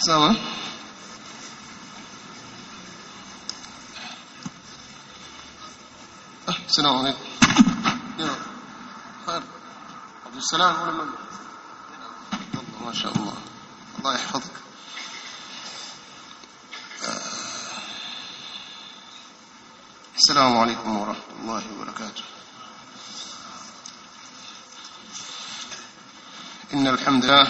sawa ah السلام عليكم يا خير عبد السلام ولا من الله ما شاء الله الله يحفظك السلام عليكم ورحمة الله وبركاته إن الحمد لله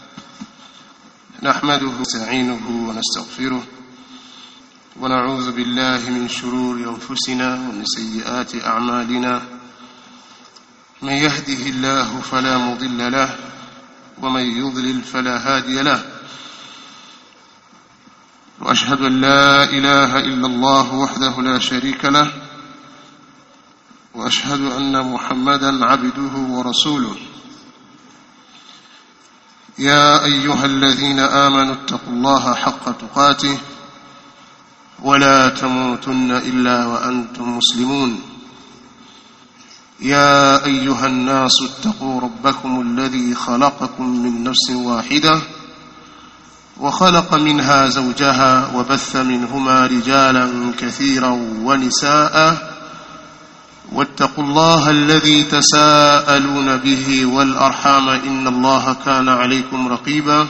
نحمده ونستعينه ونستغفره ونعوذ بالله من شرور أنفسنا ومن سيئات أعمالنا من يهده الله فلا مضل له ومن يضلل فلا هادي له وأشهد أن لا إله إلا الله وحده لا شريك له وأشهد أن محمدا عبده ورسوله يا أيها الذين آمنوا اتقوا الله حق تقاته ولا تموتن إلا وأنتم مسلمون يا أيها الناس اتقوا ربكم الذي خلقكم من نفس واحدة وخلق منها زوجها وبث منهما رجالا كثيرا ونساء واتقوا الله الذي تساءلون به والأرحام إن الله كان عليكم رقيبا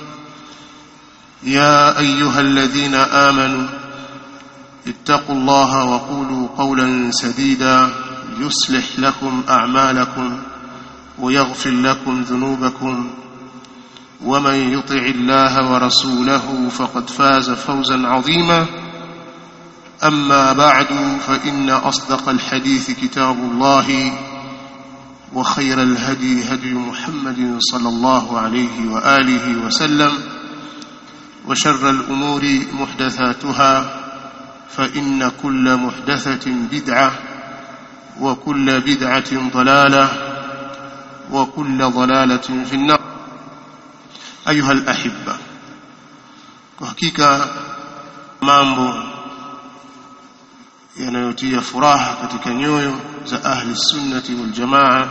يا أيها الذين آمنوا اتقوا الله وقولوا قولا سديدا يصلح لكم أعمالكم ويغفر لكم ذنوبكم ومن يطع الله ورسوله فقد فاز فوزا عظيما أما بعد فإن أصدق الحديث كتاب الله وخير الهدي هدي محمد صلى الله عليه وآله وسلم وشر الأمور محدثاتها فإن كل محدثة بدعة وكل بدعة ضلالة وكل ضلالة في النار أيها الأحبة وحقيقة mambo yanayotia furaha katika nyoyo za ahli sunnati wal jamaa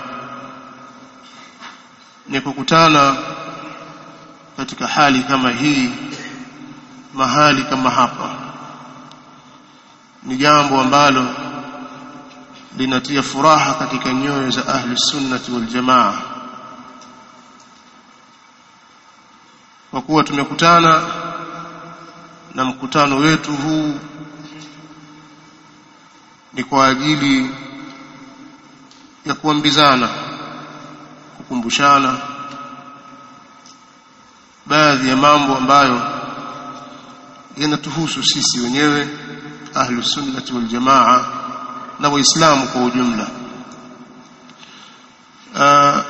ni kukutana katika hali kama hii mahali kama hapa ni jambo ambalo linatia furaha katika nyoyo za ahli sunnati wal jamaa kwa kuwa tumekutana na mkutano wetu huu ni kwa ajili ya kuambizana kukumbushana baadhi ya mambo ambayo yanatuhusu sisi wenyewe ahlu sunnati wal jamaa na waislamu kwa ujumla Aa,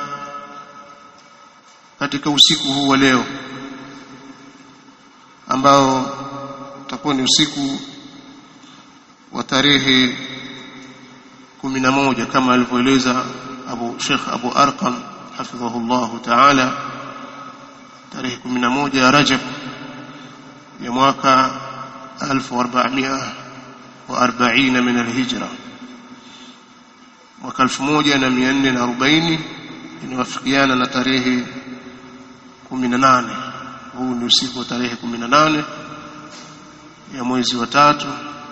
katika usiku huu wa leo ambao utakuwa ni usiku wa tarehe kumi na moja kama alivyoeleza Abu Sheikh Abu Arqam hafidhahullahu ta'ala tarehe kumi na moja ya Rajab ya mwaka 1440 min alhijra mwaka 1440 inawafikiana na tarehe 18 huu ni usiku wa tarehe 18 ya mwezi wa tatu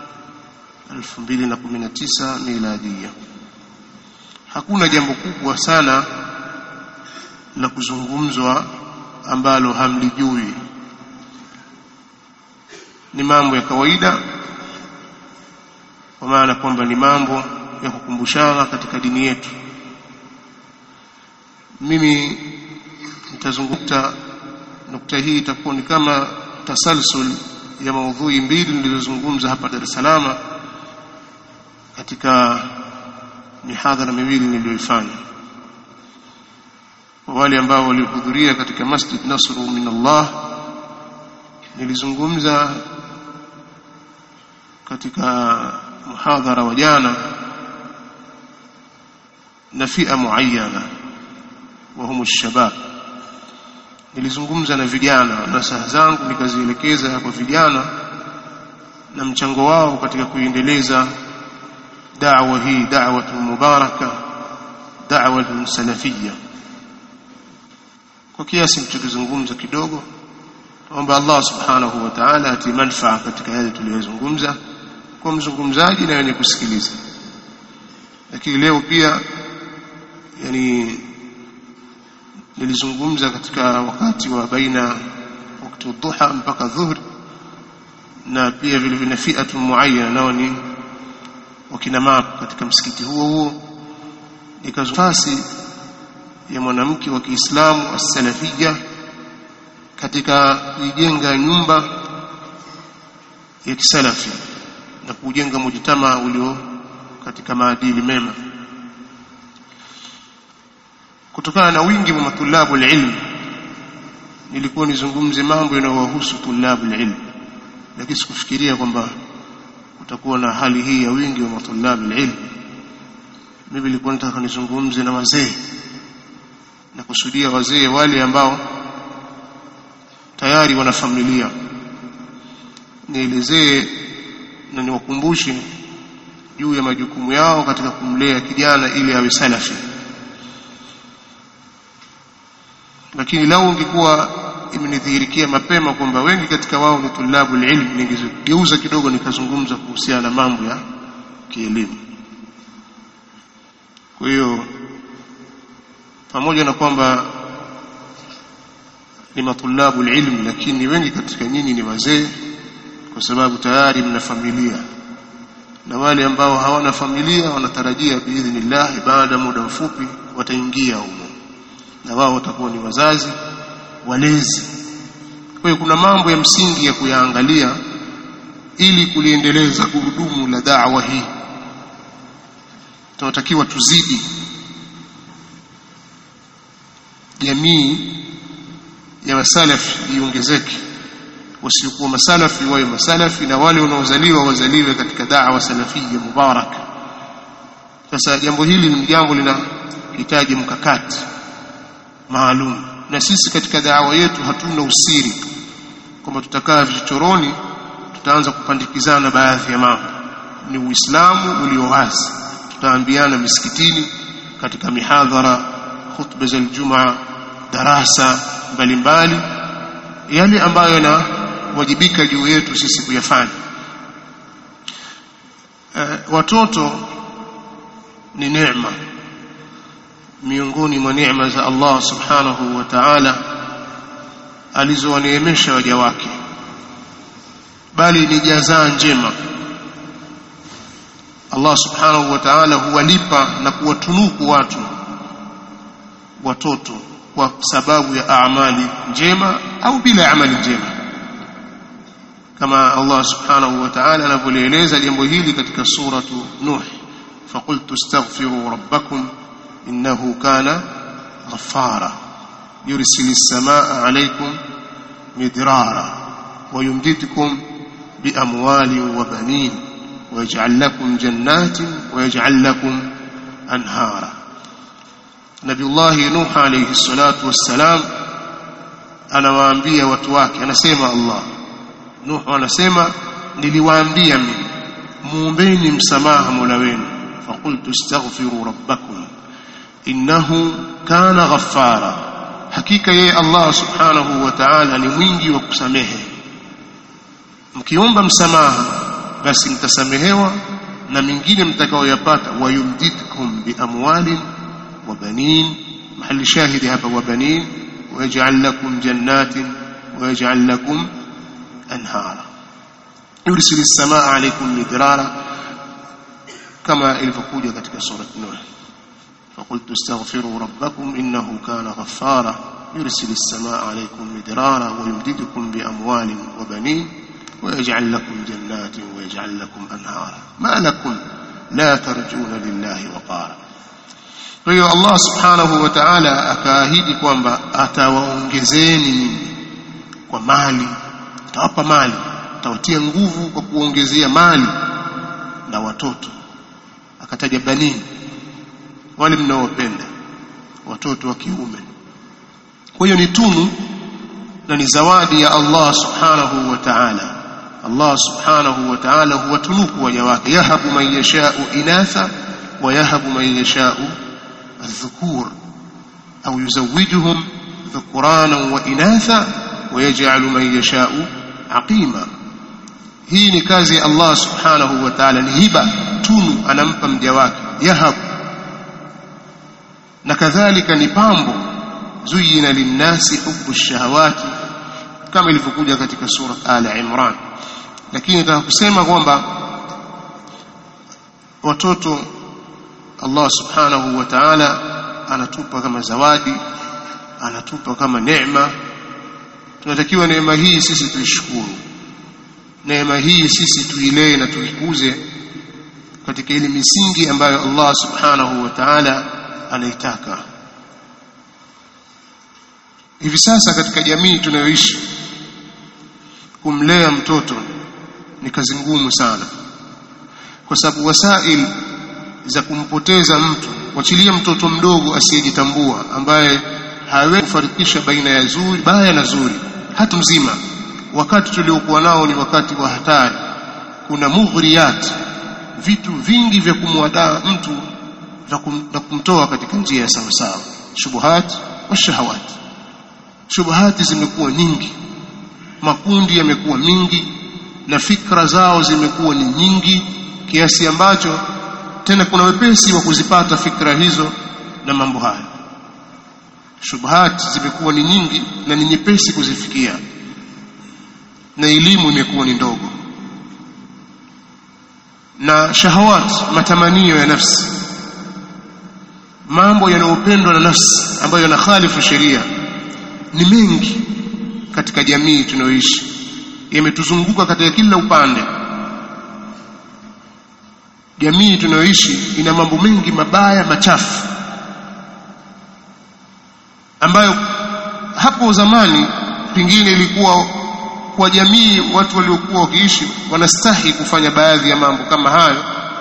2019 miladia hakuna jambo kubwa sana la kuzungumzwa ambalo hamlijui ni mambo ya kawaida kwa maana kwamba ni mambo ya kukumbushana katika dini yetu mimi nitazungumza nukta hii itakuwa ni kama tasalsul ya maudhui mbili nilizozungumza hapa Dar es Salaam katika mihadhara miwili niliyoifanya kwa wale ambao walihudhuria katika Masjid Nasru min Allah nilizungumza katika muhadhara wa jana na fia muayyana wa hum shabab nilizungumza na vijana na saha zangu nikazielekeza kwa vijana na mchango wao katika kuendeleza da'wa hii da'watu mubaraka da'watu salafiyya kwa kiasi mchokizungumza kidogo naomba Allah subhanahu wa ta'ala ati manfaa katika yale tuliyozungumza kwa mzungumzaji na wenye kusikiliza lakini leo pia yani nilizungumza katika wakati wa baina wakati dhuha mpaka dhuhri na pia vile vile fiatu muayyana nao ni wakina mama katika msikiti huo huo nikazufasi ya mwanamke wa Kiislamu as-salafia katika kujenga nyumba ya kisalafi na kujenga mujtama ulio katika maadili mema kutokana na wingi wa matulabu ilmu nilikuwa nizungumze mambo yanayowahusu tulabu ilmu lakini sikufikiria kwamba kutakuwa na hali hii ya wingi wa matulabu ilmu mimi nilikuwa nataka nizungumze na wazee na kusudia wazee wale ambao tayari wana familia nielezee na niwakumbushe juu ya majukumu yao katika kumlea kijana ili awe salafi lakini lau ungekuwa imenidhihirikia mapema kwamba wengi katika wao ni tulabu ilmu ningegeuza kidogo nikazungumza kuhusiana na mambo ya kielimu kwa hiyo pamoja na kwamba ni matulabu ilmu lakini wengi katika nyinyi ni wazee kwa sababu tayari mna familia na wale ambao hawana familia wanatarajia biidhnillah baada ya muda mfupi wataingia humo na wao watakuwa ni wazazi walezi kwa hiyo kuna mambo ya msingi ya kuyaangalia ili kuliendeleza gurudumu la da'wa hii tunatakiwa tuzidi jamii ya masalafi iongezeke wasiokuwa masalafi wawe masalafi na wale wanaozaliwa wazaliwe katika da'wa salafia mubarak sasa jambo hili ni jambo linahitaji mkakati maalum na sisi katika da'wa yetu hatuna usiri kwamba tutakaa vichochoroni tutaanza kupandikizana baadhi ya mambo ni uislamu ulio wazi tutaambiana misikitini katika mihadhara khutba za Ijumaa darasa mbalimbali yale ambayo yanawajibika juu yetu sisi kuyafanya e, watoto ni neema miongoni mwa neema za Allah subhanahu wa ta'ala alizowaneemesha waja wake bali ni jazaa njema Allah subhanahu wa ta'ala huwalipa na kuwatunuku watu watoto kwa sababu ya amali njema au bila amali njema kama Allah subhanahu wa ta'ala anavyoeleza jambo hili katika suratu Nuh faqultu astaghfiru rabbakum innahu kana ghaffara yursilu as-samaa alaykum midrara wa yumdidukum biamwalin wa banin ويجعل لكم جنات ويجعل لكم أنهارا نبي الله نوح عليه الصلاة والسلام anawaambia watu wake anasema Allah Nuh anasema niliwaambia mimi muombeni msamaha Mola wenu faqultu astaghfiru rabbakum innahu kana ghaffara hakika yeye Allah subhanahu wa ta'ala ni mwingi wa kusamehe mkiomba msamaha basi mtasamehewa na mingine mtakaoyapata wayumdidkum biamwalin wa banin mahali shahidi hapa wa banin ويجعل لكم جنات ويجعل لكم أنهارا يرسل السماء عليكم مدرارا كما ilivyokuja katika surat Nuh فقلت استغفروا ربكم إنه كان غفارا يرسل السماء عليكم مدرارا ويمددكم بأموال وبنين ويجعل لكم جنات ويجعل لكم أنهارا ما لكم لا ترجون لله وقارا kwa hiyo Allah subhanahu wa ta'ala akaahidi kwamba atawaongezeni nyinyi kwa mali atawapa mali atawatia nguvu kwa kuongezea mali na watoto akataja banini wale mnaowapenda watoto wa kiume kwa hiyo ni tunu na ni zawadi ya Allah subhanahu wa ta'ala Allah subhanahu wa ta'ala huwatunuku waja wake yahabu man yashau inatha wa yahabu man yashau الذكور أو يزوجهم ذكرانا وإناثا wayaj'alu man yasha'u aqima hii ni kazi ya Allah subhanahu wa ta'ala ni hiba tunu anampa mja wake yahab na kadhalika ni pambo zuyina linnasi hubbu shahawati kama ilivyokuja katika sura al imran lakini nataka kusema kwamba watoto Allah subhanahu wa ta'ala anatupa kama zawadi anatupa kama neema tunatakiwa neema hii sisi tuishukuru neema hii sisi tuilee na tuikuze katika ile misingi ambayo Allah subhanahu wa ta'ala anaitaka hivi sasa katika jamii tunayoishi kumlea mtoto ni kazi ngumu sana kwa sababu wasail za kumpoteza mtu wachilia mtoto mdogo asiyejitambua ambaye hawezi kufarikisha baina ya zuri baya na zuri hata mzima wakati tuliokuwa nao ni wakati wa hatari kuna mughriyat vitu vingi vya kumwadaa mtu na kumtoa katika njia ya sawa sawa shubuhat wa shahawat shubuhati zimekuwa nyingi makundi yamekuwa mingi na fikra zao zimekuwa ni nyingi kiasi ambacho tena kuna wepesi wa kuzipata fikra hizo na mambo haya shubuhati zimekuwa ni nyingi na ni nyepesi kuzifikia na elimu imekuwa ni ndogo na shahawat matamanio ya nafsi mambo yanayopendwa na nafsi ambayo yanakhalifu sheria ni mengi katika jamii tunayoishi yametuzunguka katika kila upande jamii tunayoishi ina mambo mengi mabaya machafu ambayo hapo zamani pengine ilikuwa kwa jamii watu waliokuwa wakiishi wanastahi kufanya baadhi ya mambo kama hayo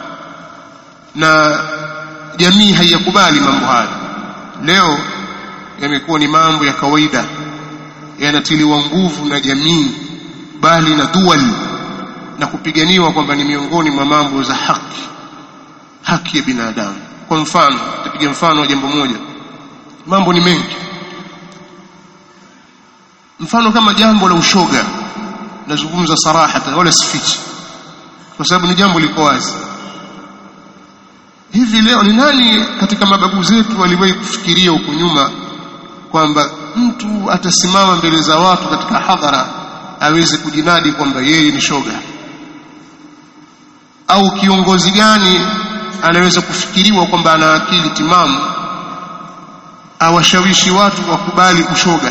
na jamii haiyakubali mambo hayo leo yamekuwa ni mambo ya kawaida yanatiliwa nguvu na jamii bali na dual na kupiganiwa kwamba ni miongoni mwa mambo za haki haki ya binadamu kwa mfano tapiga mfano wa jambo moja mambo ni mengi mfano kama jambo la ushoga nazungumza sarahatan wala sifichi kwa sababu ni jambo liko wazi hivi leo ni nani katika mababu zetu waliwahi kufikiria huko nyuma kwamba mtu atasimama mbele za watu katika hadhara aweze kujinadi kwamba yeye ni shoga au kiongozi gani anaweza kufikiriwa kwamba ana akili timamu awashawishi watu wakubali ushoga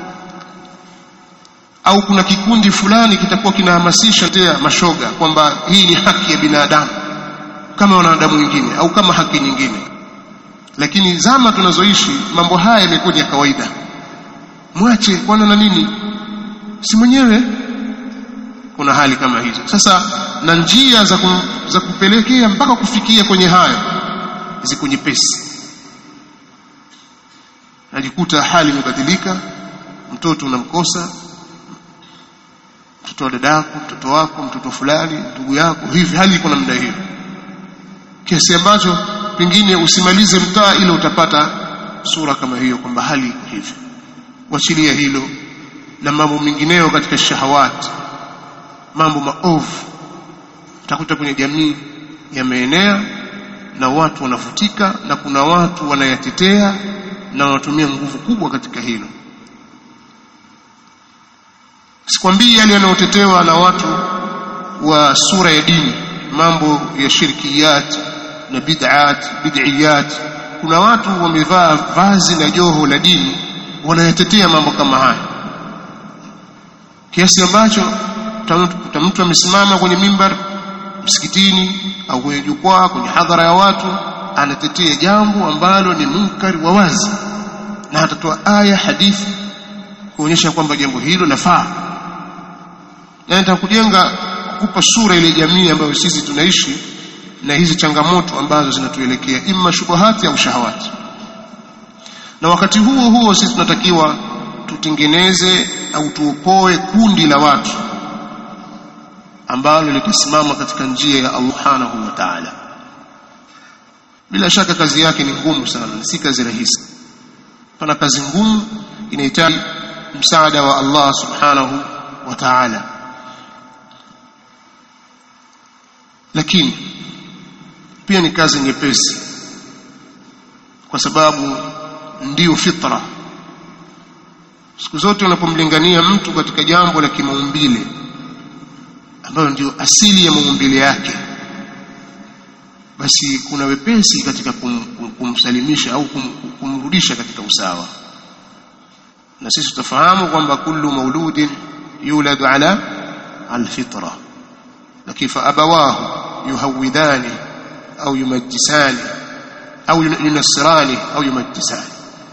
au kuna kikundi fulani kitakuwa kinahamasisha tea mashoga kwamba hii ni haki ya binadamu kama wanadamu wengine au kama haki nyingine lakini zama tunazoishi mambo haya yamekuwa ya kawaida mwache kwana na nini si mwenyewe kuna hali kama hizo sasa na njia za, ku, za kupelekea mpaka kufikia kwenye hayo ziko nyepesi najikuta hali imebadilika mtoto unamkosa mtoto wa dadako mtoto wako mtoto fulani ndugu yako hivi hali iko namna hiyo kiasi ambacho pengine usimalize mtaa ile utapata sura kama hiyo kwamba hali iko hivi wachilia hilo na mambo mengineyo katika shahawati mambo maovu utakuta kwenye jamii yameenea na watu wanavutika na kuna watu wanayatetea na wanatumia nguvu kubwa katika hilo sikwambii yale yanayotetewa na watu wa sura ya dini mambo ya shirkiyat na bid'at bid'iyat kuna watu wamevaa vazi na joho la dini wanayatetea mambo kama haya kiasi ambacho mtu amesimama kwenye mimbar msikitini au kwenye jukwaa kwenye hadhara ya watu anatetea jambo ambalo ni munkari wa wazi na atatoa aya hadithi kuonyesha kwamba jambo hilo lafaa na nitakujenga kukupa sura ile jamii ambayo sisi tunaishi na hizi changamoto ambazo zinatuelekea imma shubuhati au shahawati na wakati huo huo sisi tunatakiwa tutengeneze au tuopoe kundi la watu ambalo litasimama katika njia ya Allah subhanahu wa ta'ala bila shaka kazi yake ni ngumu sana si kazi rahisi pana kazi ngumu inahitaji msaada wa Allah subhanahu wa ta'ala lakini pia ni kazi nyepesi kwa sababu ndiyo fitra siku zote unapomlingania mtu katika jambo la kimaumbile ambayo ndio asili ya maumbile yake basi kuna wepesi katika kum, kum, kumsalimisha au kum, kumrudisha katika usawa na sisi tutafahamu kwamba kullu mauludin yuladu ala alfitra lakini fa abawahu yuhawidani au yumajjisani au yunassirani au yumajjisani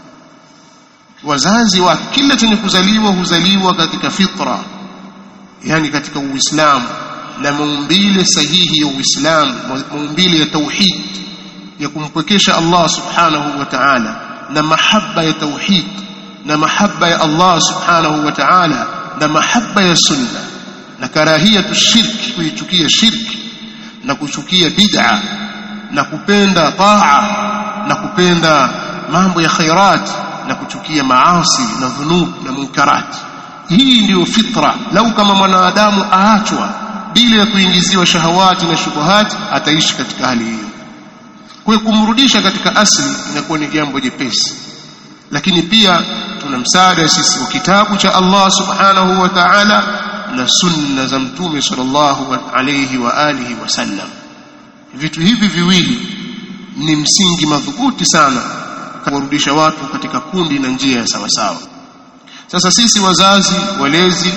wazazi wa kila chenye kuzaliwa huzaliwa katika fitra yani katika uislamu na maumbile sahihi ya uislamu maumbile ya tauhid ya kumpwekesha Allah subhanahu wa ta'ala na mahaba ya tauhid na mahaba ya Allah subhanahu wa ta'ala na mahaba ya sunna na karahiyatu shirki kuichukia shirki na kuchukia bid'a na kupenda taa na kupenda mambo ya khairat na kuchukia maasi na dhunub na munkarat hii ndiyo fitra lau kama mwanadamu aachwa bila ya kuingiziwa shahawati na shubuhati ataishi katika hali hiyo kwa hiyo kumrudisha katika asli inakuwa ni jambo jepesi lakini pia tuna msaada sisi wa kitabu cha Allah subhanahu wa ta'ala na sunna za mtume sallallahu alayhi wa alihi wasallam vitu hivi viwili ni msingi madhubuti sana kuwarudisha watu katika kundi na njia ya sawasawa sasa sisi wazazi walezi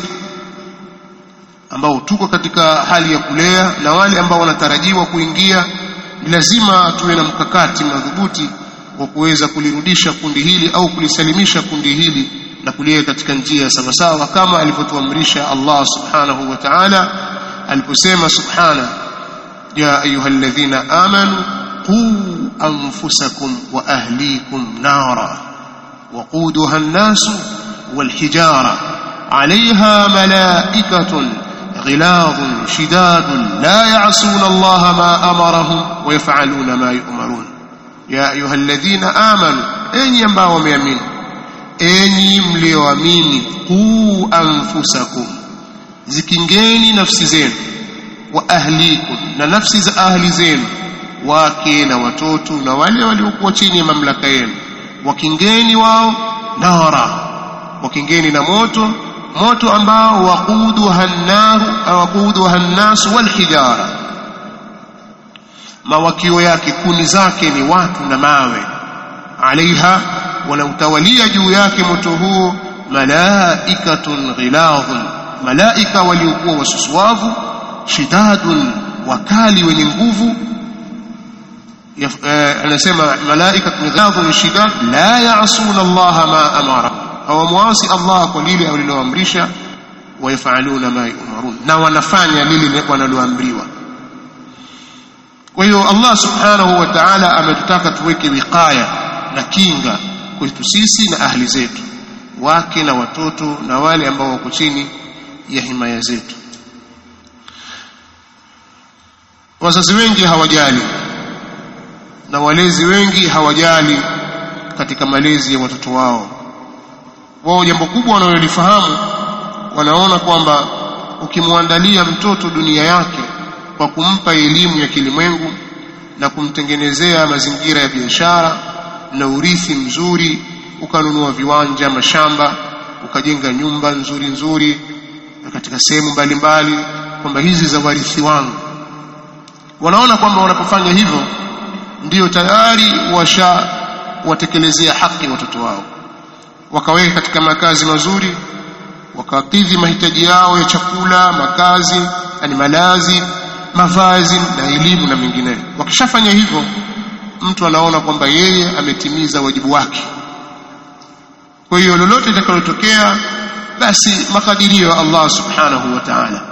ambao tuko katika hali ya kulea na wale ambao wanatarajiwa kuingia ni lazima tuwe na mkakati madhubuti wa kuweza kulirudisha kundi hili au kulisalimisha kundi hili na kuliweka katika njia ya sawasawa kama alivyotuamrisha Allah subhanahu wa ta'ala aliposema subhana ya ayyuhalladhina amanu qu anfusakum wa ahlikum nara waquduha an-nas wal-hijara 'alayha malaa'ikatun غلاظ شداد لا يعصون الله ما أمرهم ويفعلون ما يؤمرون يا أيها الذين آمنوا أين ينبعوا ميامين enyi mlioamini quu anfusakum zikingeni nafsi zenu wa ahlikum na nafsi za ahli zenu wake na watoto na wale waliokuwa chini ya mamlaka yenu wakingeni wao nara wakingeni na moto moto ambao waquduha an-nar waquduha an-nas wal hijara mawakio yake kuni zake ni watu na mawe alaiha wanautawalia juu yake moto huo malaikatun ghiladhun malaika waliokuwa wasusuavu shidadun wakali wenye nguvu anasema malaikatun ghiladhun shidad la ya'suna Allah ma amara hawamwasi Allah kwa lile aliloamrisha wayafaluna ma yumarun na wanafanya lile wanaloamriwa kwa hiyo Allah subhanahu wa ta'ala ametutaka tuweke wiqaya na kinga kwetu sisi na ahli zetu wake na watoto na wale ambao wako chini ya himaya zetu wazazi wengi hawajali na walezi wengi hawajali katika malezi ya watoto wao wao jambo kubwa wanalolifahamu wanaona kwamba ukimwandalia mtoto dunia yake kwa kumpa elimu ya kilimwengu na kumtengenezea mazingira ya biashara na urithi mzuri ukanunua viwanja mashamba ukajenga nyumba nzuri nzuri katika sehemu mbalimbali kwamba hizi za warithi wangu wanaona kwamba wanapofanya hivyo ndiyo tayari washa watekelezea haki watoto wao wakaweka katika makazi mazuri wakakidhi mahitaji yao ya chakula makazi yani malazi mavazi na elimu na mengineyo wakishafanya hivyo mtu anaona kwamba yeye ametimiza wajibu wake kwa hiyo lolote litakalotokea basi makadirio ya Allah subhanahu wa ta'ala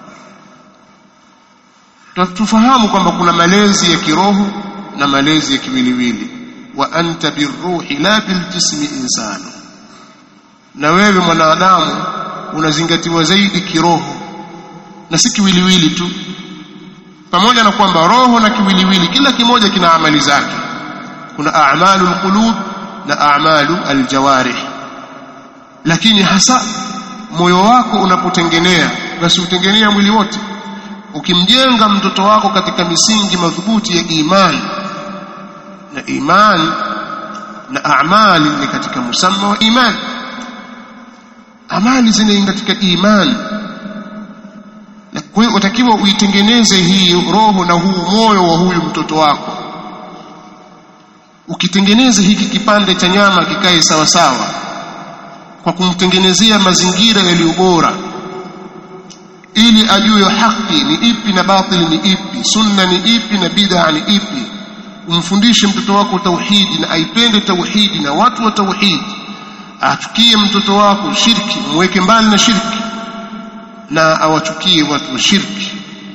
tufahamu kwamba kuna malezi ya kiroho na malezi ya kiwiliwili wa anta birruhi la biljismi insanu na wewe mwanadamu unazingatiwa zaidi kiroho na si kiwiliwili tu pamoja na kwamba roho na kiwiliwili kila kimoja kina amali zake kuna a'malu alqulub na a'malu aljawarih lakini hasa moyo wako unapotengenea basi utengenea mwili wote ukimjenga mtoto wako katika misingi madhubuti ya imani na imani na amali ni katika musamma wa imani amali zinaingia katika imani na kwa hiyo utakiwa uitengeneze hii roho na huu moyo wa huyu mtoto wako ukitengeneza hiki kipande cha nyama kikae sawa sawa kwa kumtengenezea mazingira yaliyo bora ili ajue haki ni ipi na batili ni ipi sunna ni ipi na bid'a ni ipi umfundishe mtoto wako tauhidi na aipende tauhidi na watu wa tauhidi achukie mtoto wako shirki mweke mbali na shirki na awachukie watu wa shirki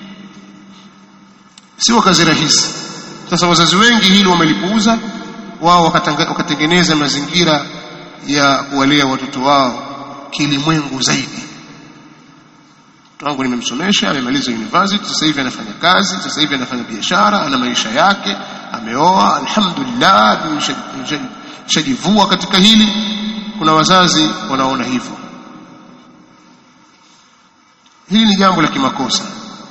sio kazi rahisi sasa wazazi wengi hilo wamelipuuza wao wakatengeneza mazingira ya kuwalea watoto wao kilimwengu zaidi mtoto wangu nimemsomesha amemaliza university sasa hivi anafanya kazi sasa hivi anafanya biashara ana maisha yake ameoa alhamdulillah shajivua katika hili kuna wazazi wanaona hivyo hili ni jambo la kimakosa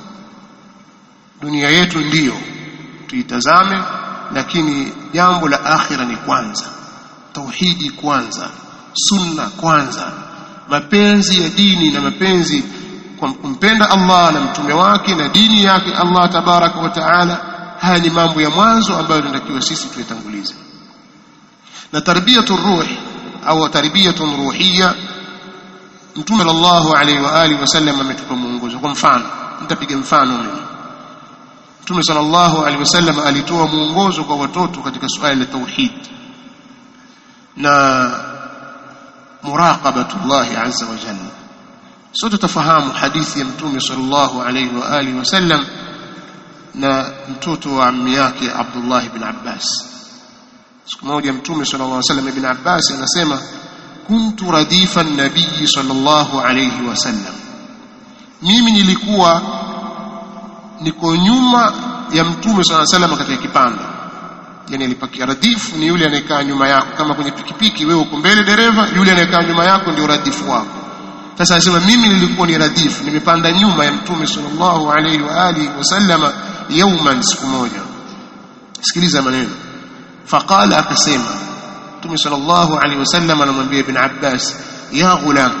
dunia yetu ndiyo tuitazame lakini jambo la akhira ni kwanza tauhidi kwanza sunna kwanza mapenzi ya dini na mapenzi kwa kumpenda Allah na mtume wake na dini yake Allah tabaraka wa taala haya ni mambo ya mwanzo ambayo tunatakiwa sisi tuyatangulize na tarbiyatu ruh au tarbiyatu ruhiyya mtume sallallahu alaihi wa alihi wasallam ametupa mwongozo kwa mfano nitapiga mfano mimi mtume sallallahu alaihi wasallam alitoa mwongozo kwa watoto katika suala la tauhid na muraqabatullah azza wa jalla sote tafahamu hadithi ya mtume sallallahu alaihi wa alihi wasallam na mtoto wa ammi yake Abdullah ibn Abbas siku moja mtume sallallahu alaihi wasallam ibn Abbas anasema kuntu radifa nabii sallallahu alaihi wasallam mimi nilikuwa niko nyuma ya mtume sallallahu alaihi wasallam katika kipando yani alipakia radifu ni yule anayekaa nyuma yako kama kwenye pikipiki wewe uko mbele dereva yule anayekaa nyuma yako ndio radifu wako sasa anasema mimi nilikuwa ni radifu nimepanda nyuma ya mtume sallallahu alaihi wa alihi wasallama yauman siku moja sikiliza maneno faqala akasema mtume sallallahu alaihi wasallam anamwambia ibn abbas ya ghulam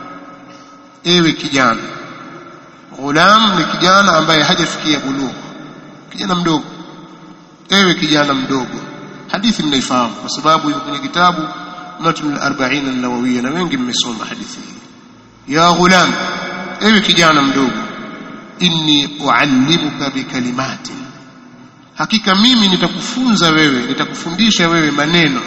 ewe kijana ghulam ni kijana ambaye hajafikia bulugh kijana mdogo ewe kijana mdogo hadithi mnaifahamu kwa sababu iko kwenye kitabu matn al-40 an-nawawiyya na wengi mmesoma hadithi hii ya ghulam ewe kijana mdogo inni uallimuka bikalimatin hakika mimi nitakufunza wewe nitakufundisha wewe maneno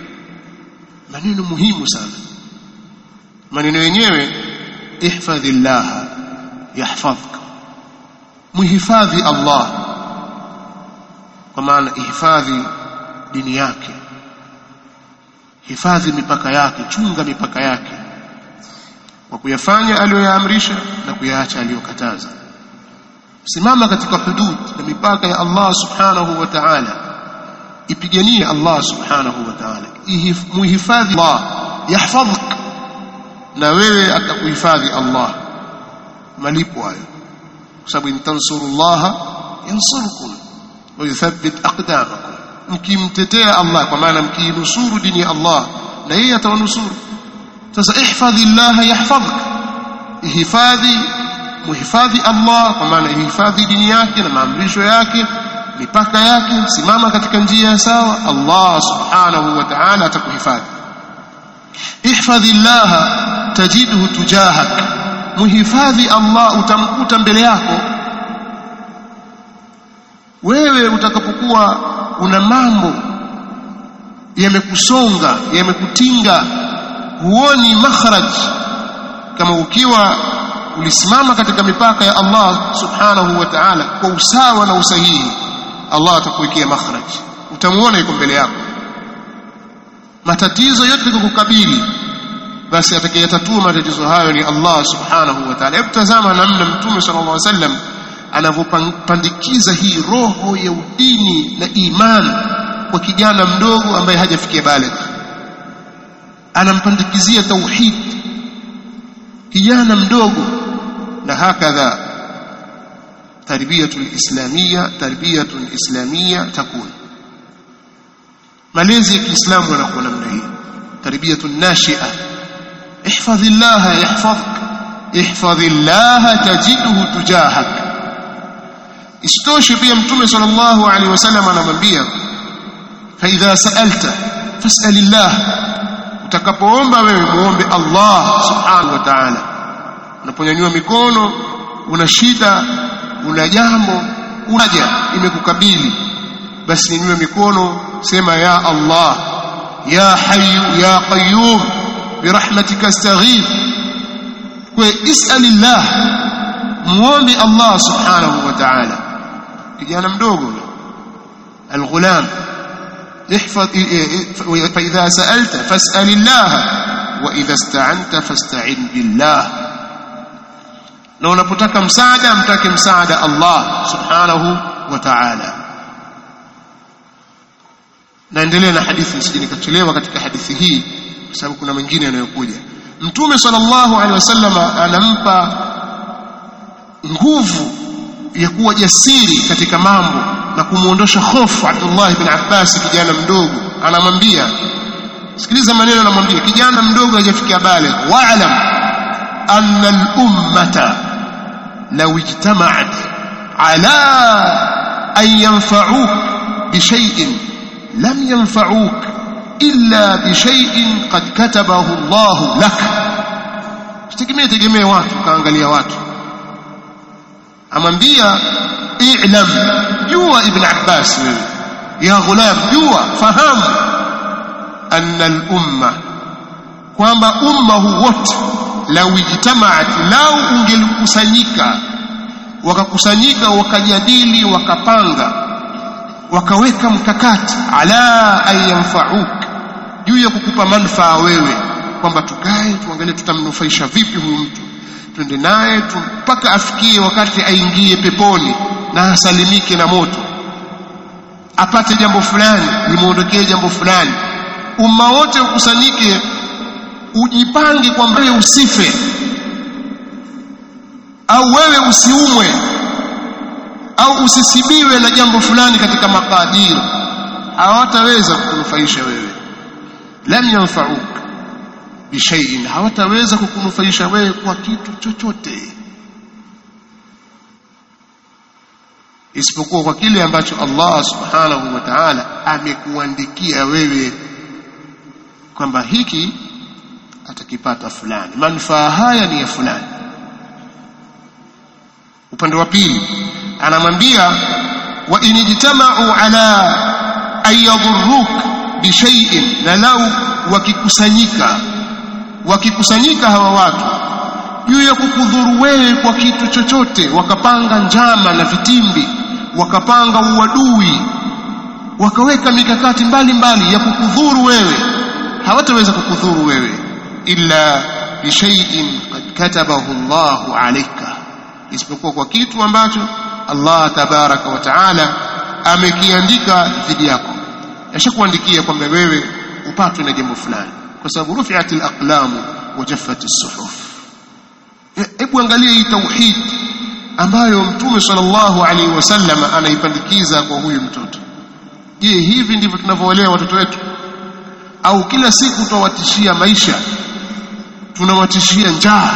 maneno muhimu sana maneno yenyewe ihfadhillah yahfadhka muhifadhi Allah kwa maana ihifadhi dini yake hifadhi mipaka yake chunga mipaka yake kwa kuyafanya aliyoyaamrisha na kuyaacha aliyokataza simama katika hudud na mipaka ya Allah subhanahu wa ta'ala ipiganie Allah subhanahu wa ta'ala muhifadhi Allah yahfadhk na wewe atakuhifadhi Allah malipo hayo kwa sababu intansurullaha yansurkum wa yuthabbit aqdamakum mkimtetea Allah kwa maana mkiinusuru dini ya Allah na yeye atawanusuru sasa ihfadhi Allah yahfadhk ihifadhi muhifadhi Allah kwa maana ihifadhi dini yake na maamrisho yake mipaka yake simama katika njia sawa Allah subhanahu wa ta'ala atakuhifadhi ihfadhi Allah tajidhu tujahak muhifadhi Allah utamkuta mbele yako wewe utakapokuwa una mambo yamekusonga yamekutinga huoni makhraj kama ukiwa ulisimama katika mipaka ya Allah subhanahu wa ta'ala kwa usawa na usahihi Allah atakuwekea makhraj utamuona yuko mbele yako matatizo yote kukukabili basi atakayetatua matatizo hayo ni Allah subhanahu wa ta'ala hebu tazama namna mtume sallallahu alaihi wasallam anavyopandikiza hii roho ya udini na imani kwa kijana mdogo ambaye hajafikia baligh anampandikizia tauhid kijana mdogo na hakadha tarbiyatul islamia tarbiyatul islamia takun malezi ya Kiislamu yanakuwa namna hii tarbiyatun nashi'a ihfadhillaha yahfazuk ihfadhillaha tajidhu tujahak isitoshe pia mtume sallallahu alaihi wasallam anamwambia fa idha sa'alta fas'alillah utakapoomba wewe muombe Allah subhanahu wa ta'ala unaponyanyua mikono una shida una jambo unaja imekukabili basi nyanyua mikono sema ya Allah ya hayyu ya qayyum birahmatika astaghith kwa is'alillah muombe Allah subhanahu wa ta'ala kijana mdogo الغلام احفظ فإذا سألت فاسأل الله وإذا استعنت فاستعن بالله na unapotaka msaada mtake msaada Allah subhanahu wa ta'ala naendelea na hadithi nisije nikachelewa katika hadithi hii kwa sababu kuna mengine yanayokuja mtume sallallahu alaihi wasallam anampa nguvu ya kuwa jasiri katika mambo na kumuondosha hofu Abdullah ibn Abbas kijana mdogo anamwambia sikiliza maneno anamwambia kijana mdogo hajafikia baligh wa'lam anna al-ummata law ijtama'at ala an yanfa'uk bi shay'in lam yanfa'uk illa bi shay'in qad katabahu Allah lak sitegemee tegemee watu kaangalia watu amwambia i'lam jua ibn abbas wewe ya ghulam jua fahamu anna al-umma kwamba umma huu wote lau ijtamaat lau ungelikusanyika wakakusanyika wakajadili wakapanga wakaweka mkakati ala an yanfa'uk juu ya kukupa manufaa wewe kwamba tukae tuangalie tutamnufaisha vipi huyu mtu twende naye mpaka afikie wakati aingie peponi na asalimike na moto apate jambo fulani limuondokee jambo fulani umma wote ukusanyike ujipange kwamba wewe usife au wewe usiumwe au usisibiwe na jambo fulani katika makadiri hawataweza kukunufaisha wewe lam yanfa'uk bishaiin hawataweza kukunufaisha wewe kwa kitu chochote isipokuwa kwa kile ambacho Allah subhanahu wa ta'ala amekuandikia wewe kwamba hiki atakipata fulani manufaa haya ni ya fulani upande wa pili anamwambia wa inijtama'u ala an yadhurruk bishai'in na lau wakikusanyika wakikusanyika hawa watu juu ya kukudhuru wewe kwa kitu chochote wakapanga njama na vitimbi wakapanga uadui wakaweka mikakati mbalimbali mbali ya kukudhuru wewe hawataweza kukudhuru wewe illa bishai'in qad katabahu Allahu alayka isipokuwa kwa kitu ambacho Allah tabaraka wa taala amekiandika dhidi yako yashakuandikia kwamba wewe upatwe na jambo fulani kwa sababu rufi'at al-aqlam wa jaffat as-suhuf hebu angalia hii tauhid ambayo mtume sallallahu alaihi wasallam anaipandikiza kwa huyu mtoto je hivi ndivyo tunavyowalea watoto wetu au kila siku tunawatishia maisha tunawatishia njaa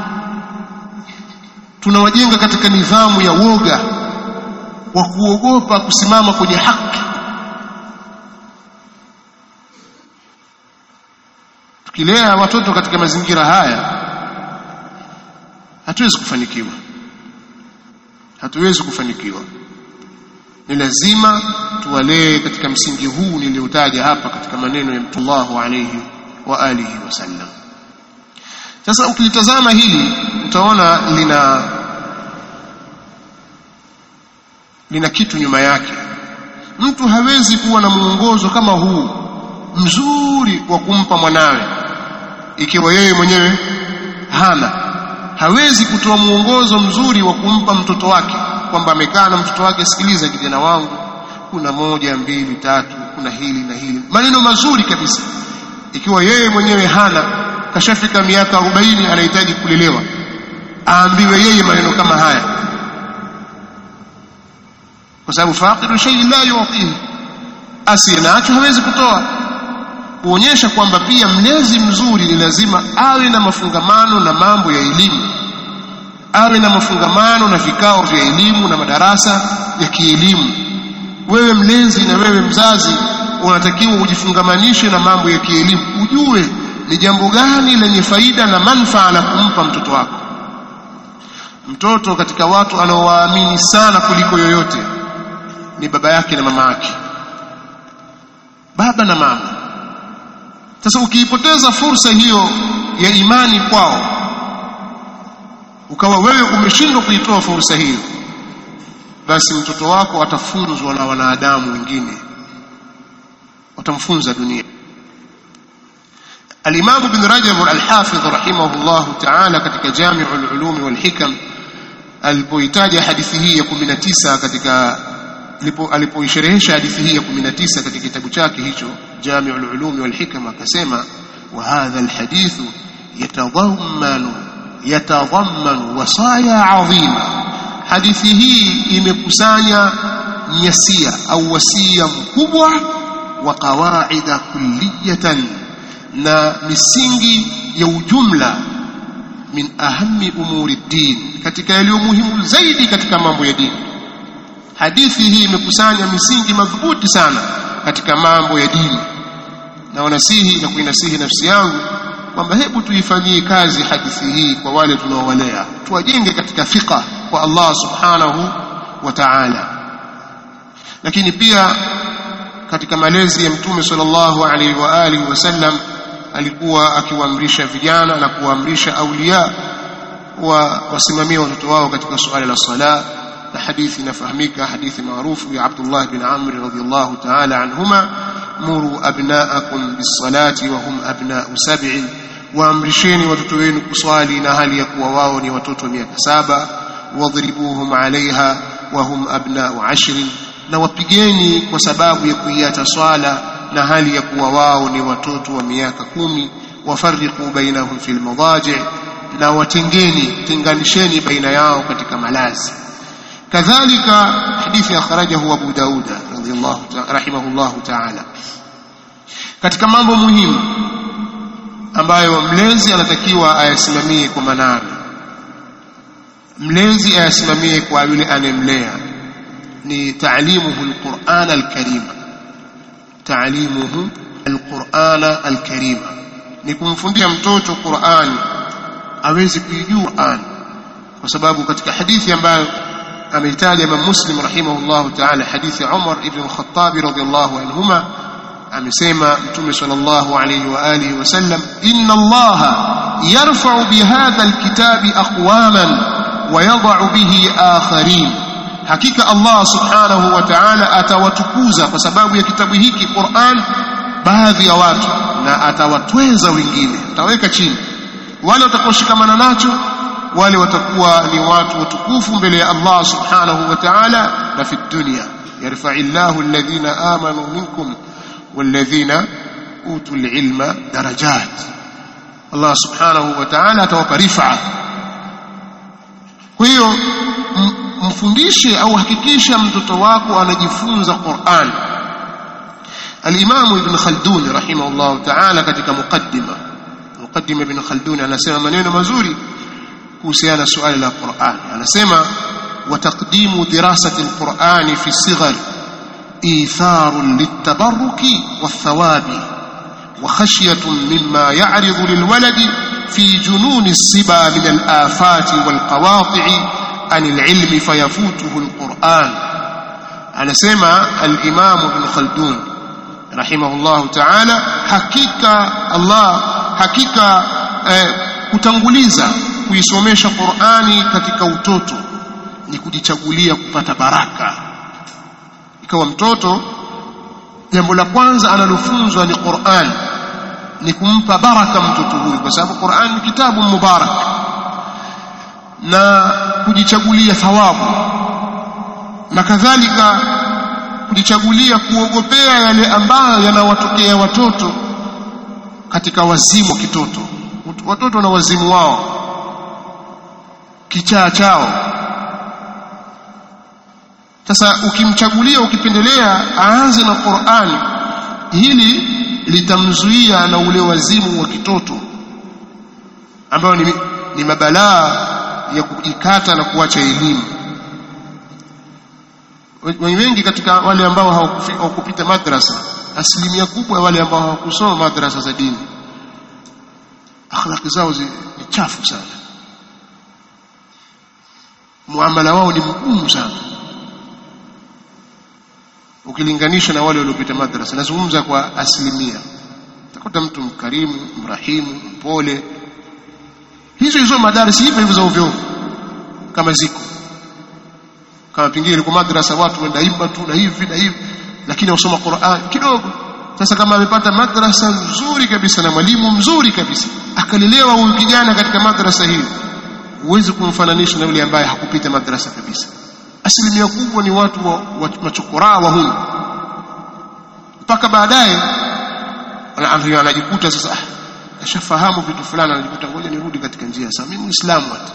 tunawajenga katika nidhamu ya woga wa kuogopa kusimama kwenye haki tukilea watoto katika mazingira haya hatuwezi kufanikiwa hatuwezi kufanikiwa ni lazima tuwalee katika msingi huu niliotaja hapa katika maneno ya Mtume Allahu alayhi wa alihi wasallam sasa ukilitazama hili utaona lina lina kitu nyuma yake mtu hawezi kuwa na mwongozo kama huu mzuri wa kumpa mwanawe ikiwa yeye mwenyewe hana hawezi kutoa mwongozo mzuri wa kumpa mtoto wake kwamba amekaa na mtoto wake sikiliza kijana wangu kuna moja mbili tatu kuna hili na hili maneno mazuri kabisa ikiwa yeye mwenyewe hana kashafika miaka 40 anahitaji kulelewa aambiwe yeye maneno kama haya kwa sababu faqidu shay la yu'tihi asiye nacho hawezi kutoa kuonyesha kwamba pia mlezi mzuri ni lazima awe na mafungamano na mambo ya elimu awe na mafungamano na vikao vya elimu na madarasa ya kielimu wewe mlezi na wewe mzazi unatakiwa ujifungamanishe na mambo ya kielimu ujue ni jambo gani lenye faida na manufaa la kumpa mtoto wako mtoto katika watu anaowaamini sana kuliko yoyote ni baba yake na mama yake baba na mama sasa ukiipoteza fursa hiyo ya imani kwao ukawa wewe umeshindwa kuitoa fursa hiyo basi mtoto wako atafunzwa na wanadamu wengine watamfunza dunia الإمام بن رجب الحافظ رحمه الله تعالى katika جامع العلوم والحكم alipoitaja hadithi hii ya 19 katika alipoisherehesha hadithi hii ya 19 katika kitabu chake hicho جامع العلوم والحكم akasema وهذا الحديث يتضمن يتضمن وصايا عظيمه hadithi hii imekusanya nyasia au wasia mkubwa wa qawaida kulliyatan na misingi ya ujumla min ahami umuri din katika yaliyo muhimu zaidi katika mambo ya dini hadithi hii imekusanya misingi madhubuti sana katika mambo ya dini na wanasihi na kuinasihi nafsi yangu kwamba hebu tuifanyie kazi hadithi hii kwa wale tunaowalea tuwajenge katika fiqa kwa Allah subhanahu wa ta'ala lakini pia katika malezi ya mtume sallallahu alaihi wa alihi wasallam alikuwa akiwaamrisha vijana na kuwaamrisha aulia wa wasimamie watoto wao katika suala la sala na hadithi inafahamika hadithi maarufu ya Abdullah bin Amr radhiyallahu ta'ala anhuma muru abnaakum bis-salati wa hum abna'u sab'in waamrisheni watoto wenu kuswali na hali ya kuwa wao ni watoto miaka saba wadhribuhum alaiha wa hum abna'u ashrin na wapigeni kwa sababu ya kuiacha swala na hali ya kuwa wao ni watoto wa miaka kumi wafariqu bainahum fil madaji na watengeni tenganisheni baina yao katika malazi kadhalika hadithi akhrajahu Abu Dauda radhiyallahu rahimahullahu ta'ala katika mambo muhimu ambayo mlezi anatakiwa ayasimamie kwa manani mlezi ayasimamie kwa yule anemlea ni taalimuhu alquran alkarima taalimuhu alquran alkarima ni kumfundisha mtoto Qur'an aweze kuijua Qur'an kwa sababu katika hadithi ambayo ameitaja Imam Muslim rahimahullah ta'ala hadithi Umar ibn al-Khattab radhiyallahu anhuma amesema Mtume sallallahu alayhi wa alihi wasallam inna Allah yarfa'u bihadha alkitabi aqwaman wa yadh'u bihi akharin hakika Allah subhanahu wa ta'ala atawatukuza kwa sababu ya kitabu hiki Qur'an baadhi ya watu na atawatweza wengine ataweka chini wale watakaoshikamana nacho wale watakuwa ni watu watukufu mbele ya Allah subhanahu wa ta'ala na fi dunya yarfa'illahu alladhina amanu minkum walladhina utul ilma darajat Allah subhanahu wa ta'ala atawapa rifa kwa hiyo mfundishe au hakikisha mtoto wako anajifunza Qur'an Al-Imam Ibn Khaldun rahimahullah ta'ala katika muqaddima muqaddima Ibn Khaldun anasema maneno mazuri kuhusiana suala la Qur'an anasema وتقديم دراسة القرآن في الصغر إيثار للتبرك والثواب وخشية مما يعرض للولد في جنون الصبا من الآفات والقواطع عن العلم فيفوته القرآن أنا سمع الإمام ابن خلدون رحمه الله تعالى حقيقة الله حقيقة kutanguliza kuisomesha Qur'ani katika utoto ni kujichagulia kupata baraka ikawa mtoto jambo la kwanza analofunzwa ni Qur'an ni kumpa baraka mtoto huyu kwa sababu Qur'an ni kitabu mubarak na kujichagulia thawabu na kadhalika kujichagulia kuogopea yale ambayo yanawatokea watoto katika wazimu wa kitoto watoto na wazimu wao kichaa chao sasa ukimchagulia ukipendelea aanze na Qur'ani hili litamzuia na ule wazimu wa kitoto ambayo ni, ni mabalaa ya kujikata na kuacha elimu wengi katika wale ambao hawakupita madrasa asilimia kubwa ya wale ambao hawakusoma madrasa za dini akhlaqi zao ni chafu sana muamala wao ni mgumu sana ukilinganisha na wale waliopita madrasa nazungumza kwa asilimia utakuta mtu mkarimu mrahimu mpole hizo hizo madarasa hivyo hivyo za ovyo kama ziko kama pengine ilikuwa madrasa watu wenda imba tu na hivi na hivi lakini wasoma Qur'an kidogo sasa kama amepata madrasa nzuri kabisa na mwalimu mzuri kabisa akalelewa huyu kijana katika madrasa hii huwezi kumfananisha na yule ambaye hakupita madrasa kabisa asilimia kubwa ni watu wa, wa machokoraa wa huyu mpaka baadaye anajikuta sasa ashafahamu vitu fulani anajikuta ngoja nirudi katika njia sawa mimi muislamu hata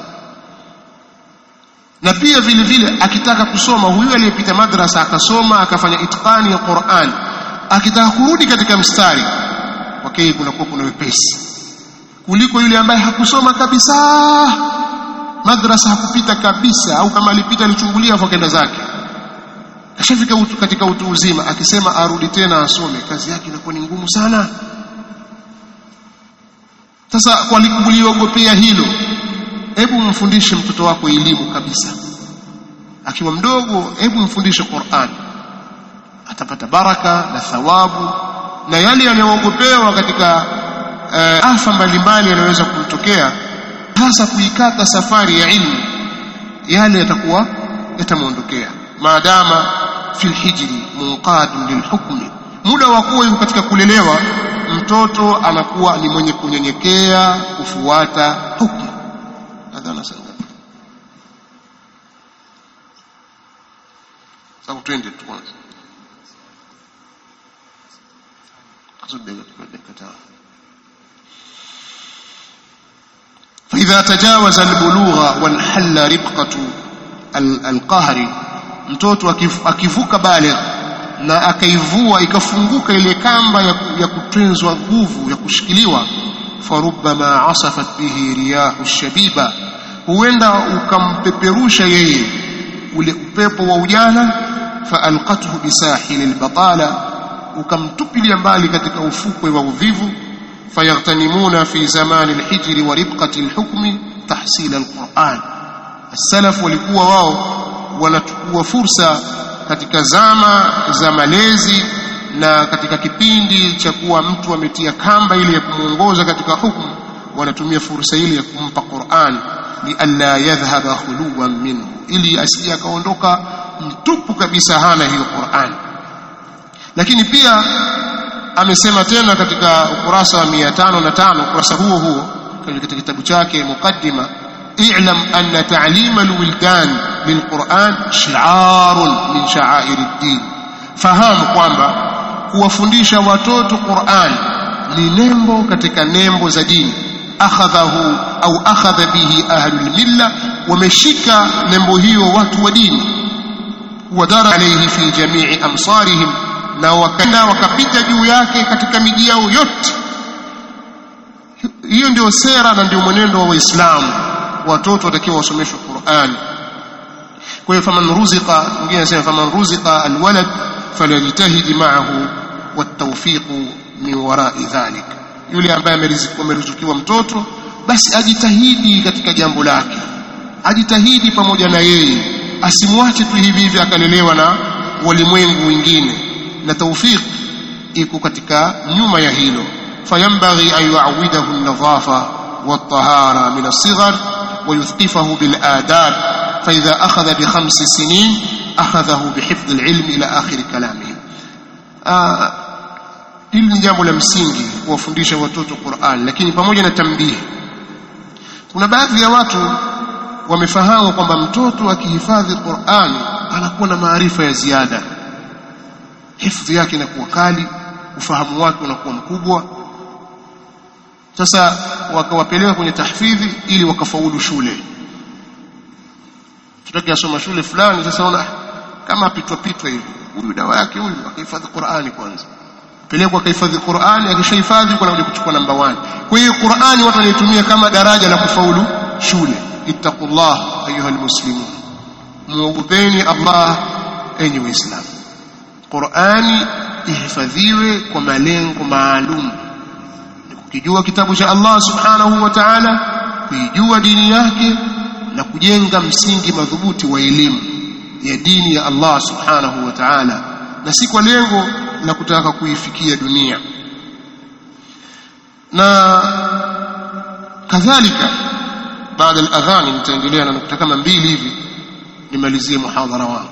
na pia vile vile akitaka kusoma huyu aliyepita madrasa akasoma akafanya itqani ya Qur'an akitaka kurudi katika mstari kwake kunakuwa kuna wepesi kuliko yule ambaye hakusoma kabisa madrasa hakupita kabisa au kama alipita alichungulia kwa kenda zake kashafika utu, katika utu uzima akisema arudi tena asome kazi yake inakuwa ni ngumu sana sasa kwa kuliogopea hilo hebu mfundishe mtoto wako elimu kabisa akiwa mdogo hebu mfundishe Qur'an atapata baraka na thawabu na yale yanayoogopewa katika uh, afa mbalimbali yanayoweza kumtokea hasa kuikata safari ya ilmu yale yatakuwa yatamuondokea maadama fil hijri munqadun lilhukmi muda wa kuwa yuko katika kulelewa mtoto anakuwa ni mwenye kunyenyekea kufuata hukumu adhana sana sababu twende tu kwanza فإذا تجاوز البلوغ وانحل ربقة القهر mtoto akivuka baligh na akaivua ikafunguka ile kamba ya, ya kutenzwa nguvu ya kushikiliwa farubbama asafat bihi riyahu shabiba huenda ukampeperusha yeye ule upepo wa ujana faalqathu bisahili albatala ukamtupilia mbali katika ufukwe wa uvivu fayaghtanimuna fi zamani alhijri wa ribqati alhukmi tahsil alquran السلف walikuwa wao wanachukua fursa katika zama za malezi na katika kipindi cha kuwa mtu ametia kamba ile ya kumuongoza katika hukumu wanatumia fursa ile ya kumpa Qur'an lialla yadhhaba khuluwan minhu ili asije akaondoka mtupu kabisa hana hiyo Qur'an lakini pia amesema tena katika ukurasa wa 505 ukurasa huo huo katika kitabu chake mukaddima اعلم أن تعليم الولدان للقرآن شعار من شعائر الدين fahamu kwamba kuwafundisha watoto Qur'an ni nembo katika nembo za dini akhadhahu au akhadha bihi ahlul milla wameshika nembo hiyo watu wa dini wadara alayhi fi jami'i amsarihim na wakanda wakapita juu yake katika miji yao yote hiyo ndio sera na ndio mwenendo wa waislamu watoto watakiwa wasomeshwe Qur'an kwa hiyo faman ruziqa mwingine anasema faman ruziqa alwalad falyajtahid ma'ahu والتوفيق min wara'i dhalik yule ambaye amerizukiwa mtoto basi ajitahidi katika jambo lake ajitahidi pamoja na yeye asimwache tu hivi hivi akalelewa na walimwengu wengine na tawfiq iko katika nyuma ya hilo fayambaghi an yu'awidahu an-nadhafa wat-tahara min as-sighar ويثقفه بالآداب فإذا أخذ بخمس سنين أخذه بحفظ العلم إلى آخر كلامه آه hili ni jambo la msingi kuwafundisha watoto Qur'an lakini pamoja na tambihi kuna baadhi ya watu wamefahamu kwamba mtoto akihifadhi Qur'an anakuwa na maarifa ya ziada hifadhi yake inakuwa kali ufahamu wake unakuwa mkubwa sasa wakawapeleka kwenye tahfidhi ili wakafaulu shule tutaki asoma shule fulani sasa ona kama apitwa pitwa hivi huyu dawa yake huyu akahifadhi Qur'ani kwanza pelekwa akahifadhi Qur'ani akishahifadhi kuna kuja kuchukua namba 1 kwa hiyo Qur'ani watu wanaitumia kama daraja la kufaulu shule ittaqullah ayuhal muslimun muogopeni Allah enyi waislamu Qur'ani ihifadhiwe kwa malengo maalum kukijua kitabu cha Allah subhanahu wa ta'ala kuijua dini yake na kujenga msingi madhubuti wa elimu ya dini ya Allah subhanahu wa ta'ala na si kwa lengo la kutaka kuifikia dunia na kadhalika baada ya adhani nitaendelea na nukta kama mbili hivi nimalizie muhadhara wangu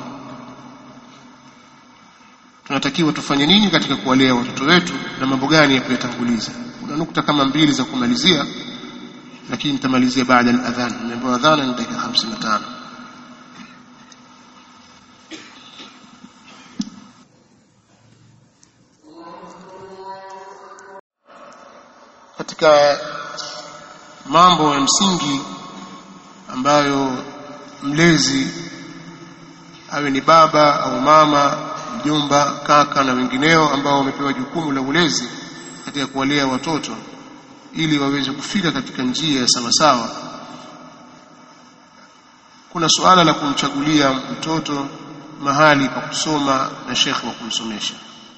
tunatakiwa tufanye nini katika kuwalea watoto wetu na mambo gani ya kuyatanguliza kuna nukta kama mbili za kumalizia lakini nitamalizia baada ya adhan nimeambiwa adhana ni dakika 55 katika mambo ya msingi ambayo mlezi awe ni baba au mama mjomba kaka na wengineo ambao wamepewa jukumu la ulezi katika kuwalea watoto ili waweze kufika katika njia ya sawasawa kuna suala la kumchagulia mtoto mahali pa kusoma na shekhe wa kumsomesha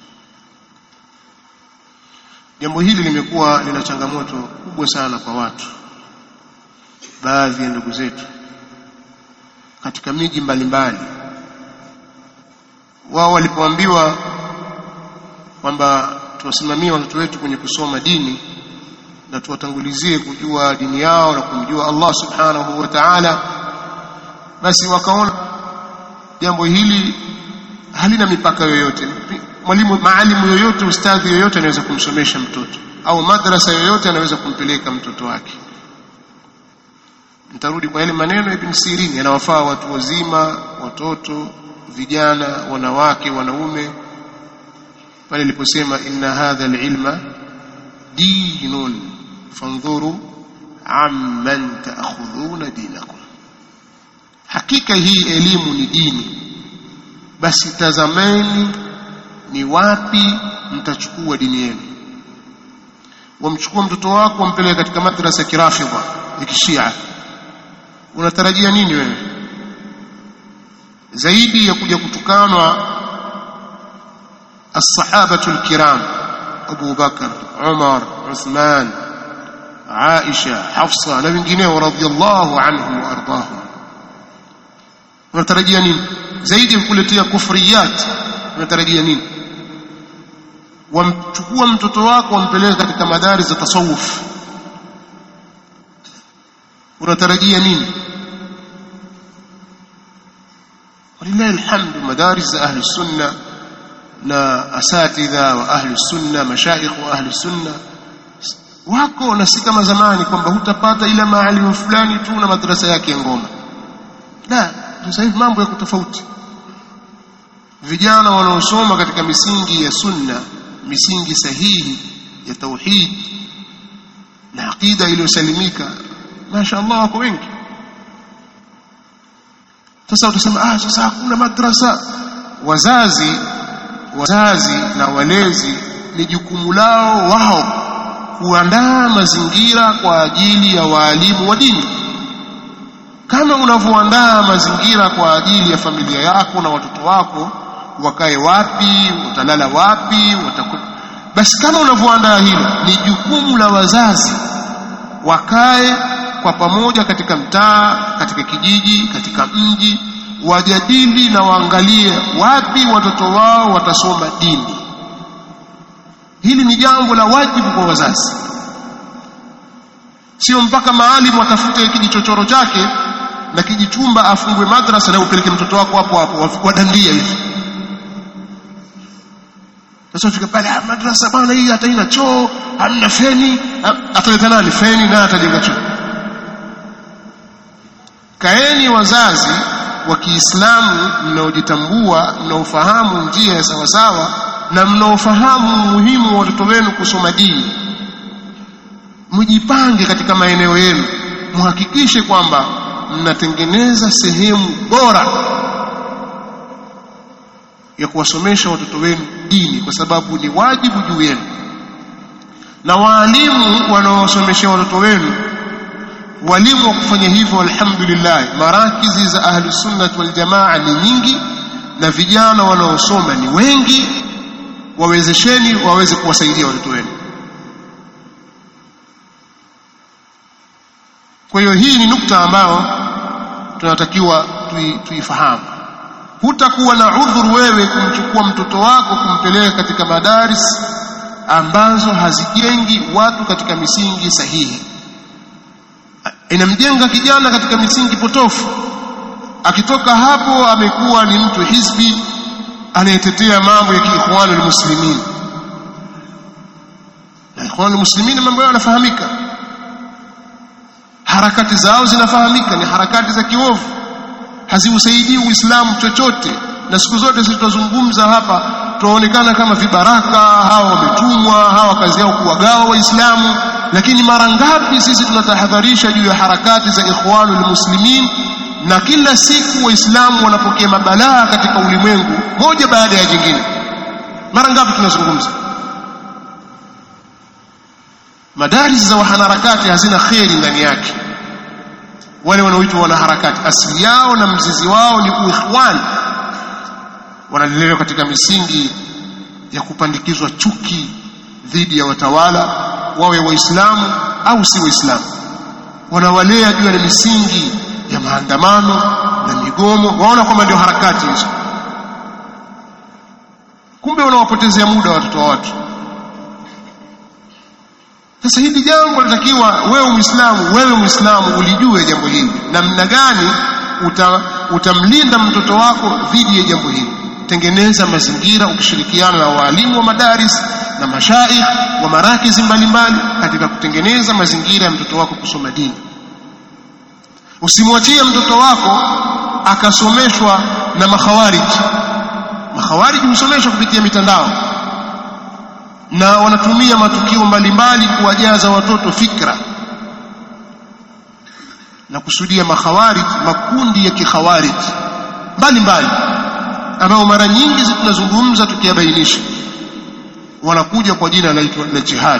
jambo hili limekuwa lina changamoto kubwa sana kwa watu baadhi ya ndugu zetu katika miji mbalimbali wao walipoambiwa kwamba tuwasimamie watoto wetu kwenye kusoma dini na tuwatangulizie kujua dini yao na kumjua Allah subhanahu wa ta'ala basi wakaona jambo hili halina mipaka yoyote mwalimu maalimu yoyote ustadhi yoyote anaweza kumsomesha mtoto au madrasa yoyote anaweza kumpeleka mtoto wake nitarudi kwa yale maneno ya Ibn Sirin yanawafaa watu wazima watoto vijana wanawake wanaume pale aliposema inna hadha alilma dinun fandhuru amman taakhudhuna dinakum hakika hii elimu ni dini basi tazameni ni wapi mtachukua dini yenu wamchukua mtoto wako wampeleke katika madrasa ya kirafidha ya kishia unatarajia nini wewe zaidi ya kuja kutukanwa الصحابة الكرام أبو بكر عمر عثمان عائشة حفصة na wengineo radhiallahu anhum waardahum unatarajia nini zaidi ya kukuletea kufriyat unatarajia nini wamchukua mtoto wako wampeleke katika madari za tasawuf unatarajia nini walillahi alhamdu madaris za ahli sunna na asatidha wa ahli sunna mashaikh wa ahli sunna wako na si kama zamani kwamba hutapata ila maalimu fulani tu na madrasa yake ya ngoma la sasa hivi mambo yako tofauti vijana wanaosoma katika misingi ya sunna misingi sahihi ya tauhid na aqida iliyosalimika masha Allah wako wengi sasa utasema ah sasa hakuna madrasa wazazi wazazi na walezi ni jukumu lao wao kuandaa mazingira kwa ajili ya waalimu wa dini kama unavyoandaa mazingira kwa ajili ya familia yako na watoto wako wakae wapi utalala wapi wataku... basi kama unavyoandaa hilo ni jukumu la wazazi wakae kwa pamoja katika mtaa katika kijiji katika mji wajadili na waangalie wapi watoto wao watasoma dini hili ni jambo la wajibu kwa wazazi sio mpaka maalimu atafute kijichochoro chake na kijichumba afungwe madrasa na upeleke mtoto wako hapo hapo wadandia hivi sasa ufika pale ah, madrasa bwana hii hata ina choo hamna feni ataleta nani feni na atajenga choo kaeni wazazi wa Kiislamu mnaojitambua mnaofahamu njia ya sawasawa na mnaofahamu umuhimu wa watoto wenu kusoma dini mjipange katika maeneo yenu muhakikishe kwamba mnatengeneza sehemu bora ya kuwasomesha watoto wenu dini kwa sababu ni wajibu juu yenu na waalimu wanaowasomesha watoto wenu walimu wa kufanya hivyo alhamdulillah marakizi za ahli sunnah wal jamaa ni nyingi na vijana wanaosoma ni wengi wawezesheni waweze kuwasaidia watoto wenu kwa hiyo hii ni nukta ambayo tunatakiwa tuifahamu hutakuwa na udhuru wewe kumchukua mtoto wako kumpeleka katika madaris ambazo hazijengi watu katika misingi sahihi inamjenga kijana katika misingi potofu akitoka hapo amekuwa ni mtu hizbi anayetetea mambo ya kiikhwanul muslimin na ikhwanul muslimin mambo yao yanafahamika harakati zao zinafahamika ni harakati za kiovu haziusaidii uislamu chochote na siku zote sisi tunazungumza hapa tunaonekana kama vibaraka hawa wametumwa hawa kazi yao kuwagawa waislamu lakini mara ngapi sisi tunatahadharisha juu ya harakati za ikhwanul muslimin na kila siku waislamu wanapokea mabalaa katika ulimwengu moja baada ya jingine mara ngapi tunazungumza madaris za wanaharakati hazina kheri ndani yake wale wanaoitwa wanaharakati asili yao na mzizi wao ni uikhwan wanalelewa katika misingi ya kupandikizwa chuki dhidi ya watawala wawe waislamu au si waislamu wanawalea juu ya misingi ya maandamano na migomo waona kwamba ndio harakati hizo kumbe wanawapotezea muda watoto wa watu sasa hili jambo linatakiwa wewe muislamu wewe muislamu ulijue jambo hili namna gani uta, utamlinda mtoto wako dhidi ya jambo hili tengeneza mazingira ukishirikiana na waalimu wa madaris na mashaikh wa marakizi mbalimbali katika kutengeneza mazingira ya mtoto wako kusoma dini usimwachie mtoto wako akasomeshwa na makhawariji makhawariji husomeshwa kupitia mitandao na wanatumia matukio mbalimbali kuwajaza watoto fikra na kusudia makhawarij makundi ya kikhawarij mbalimbali ambao mara nyingi tunazungumza tukiyabainisha wanakuja kwa jina la jihad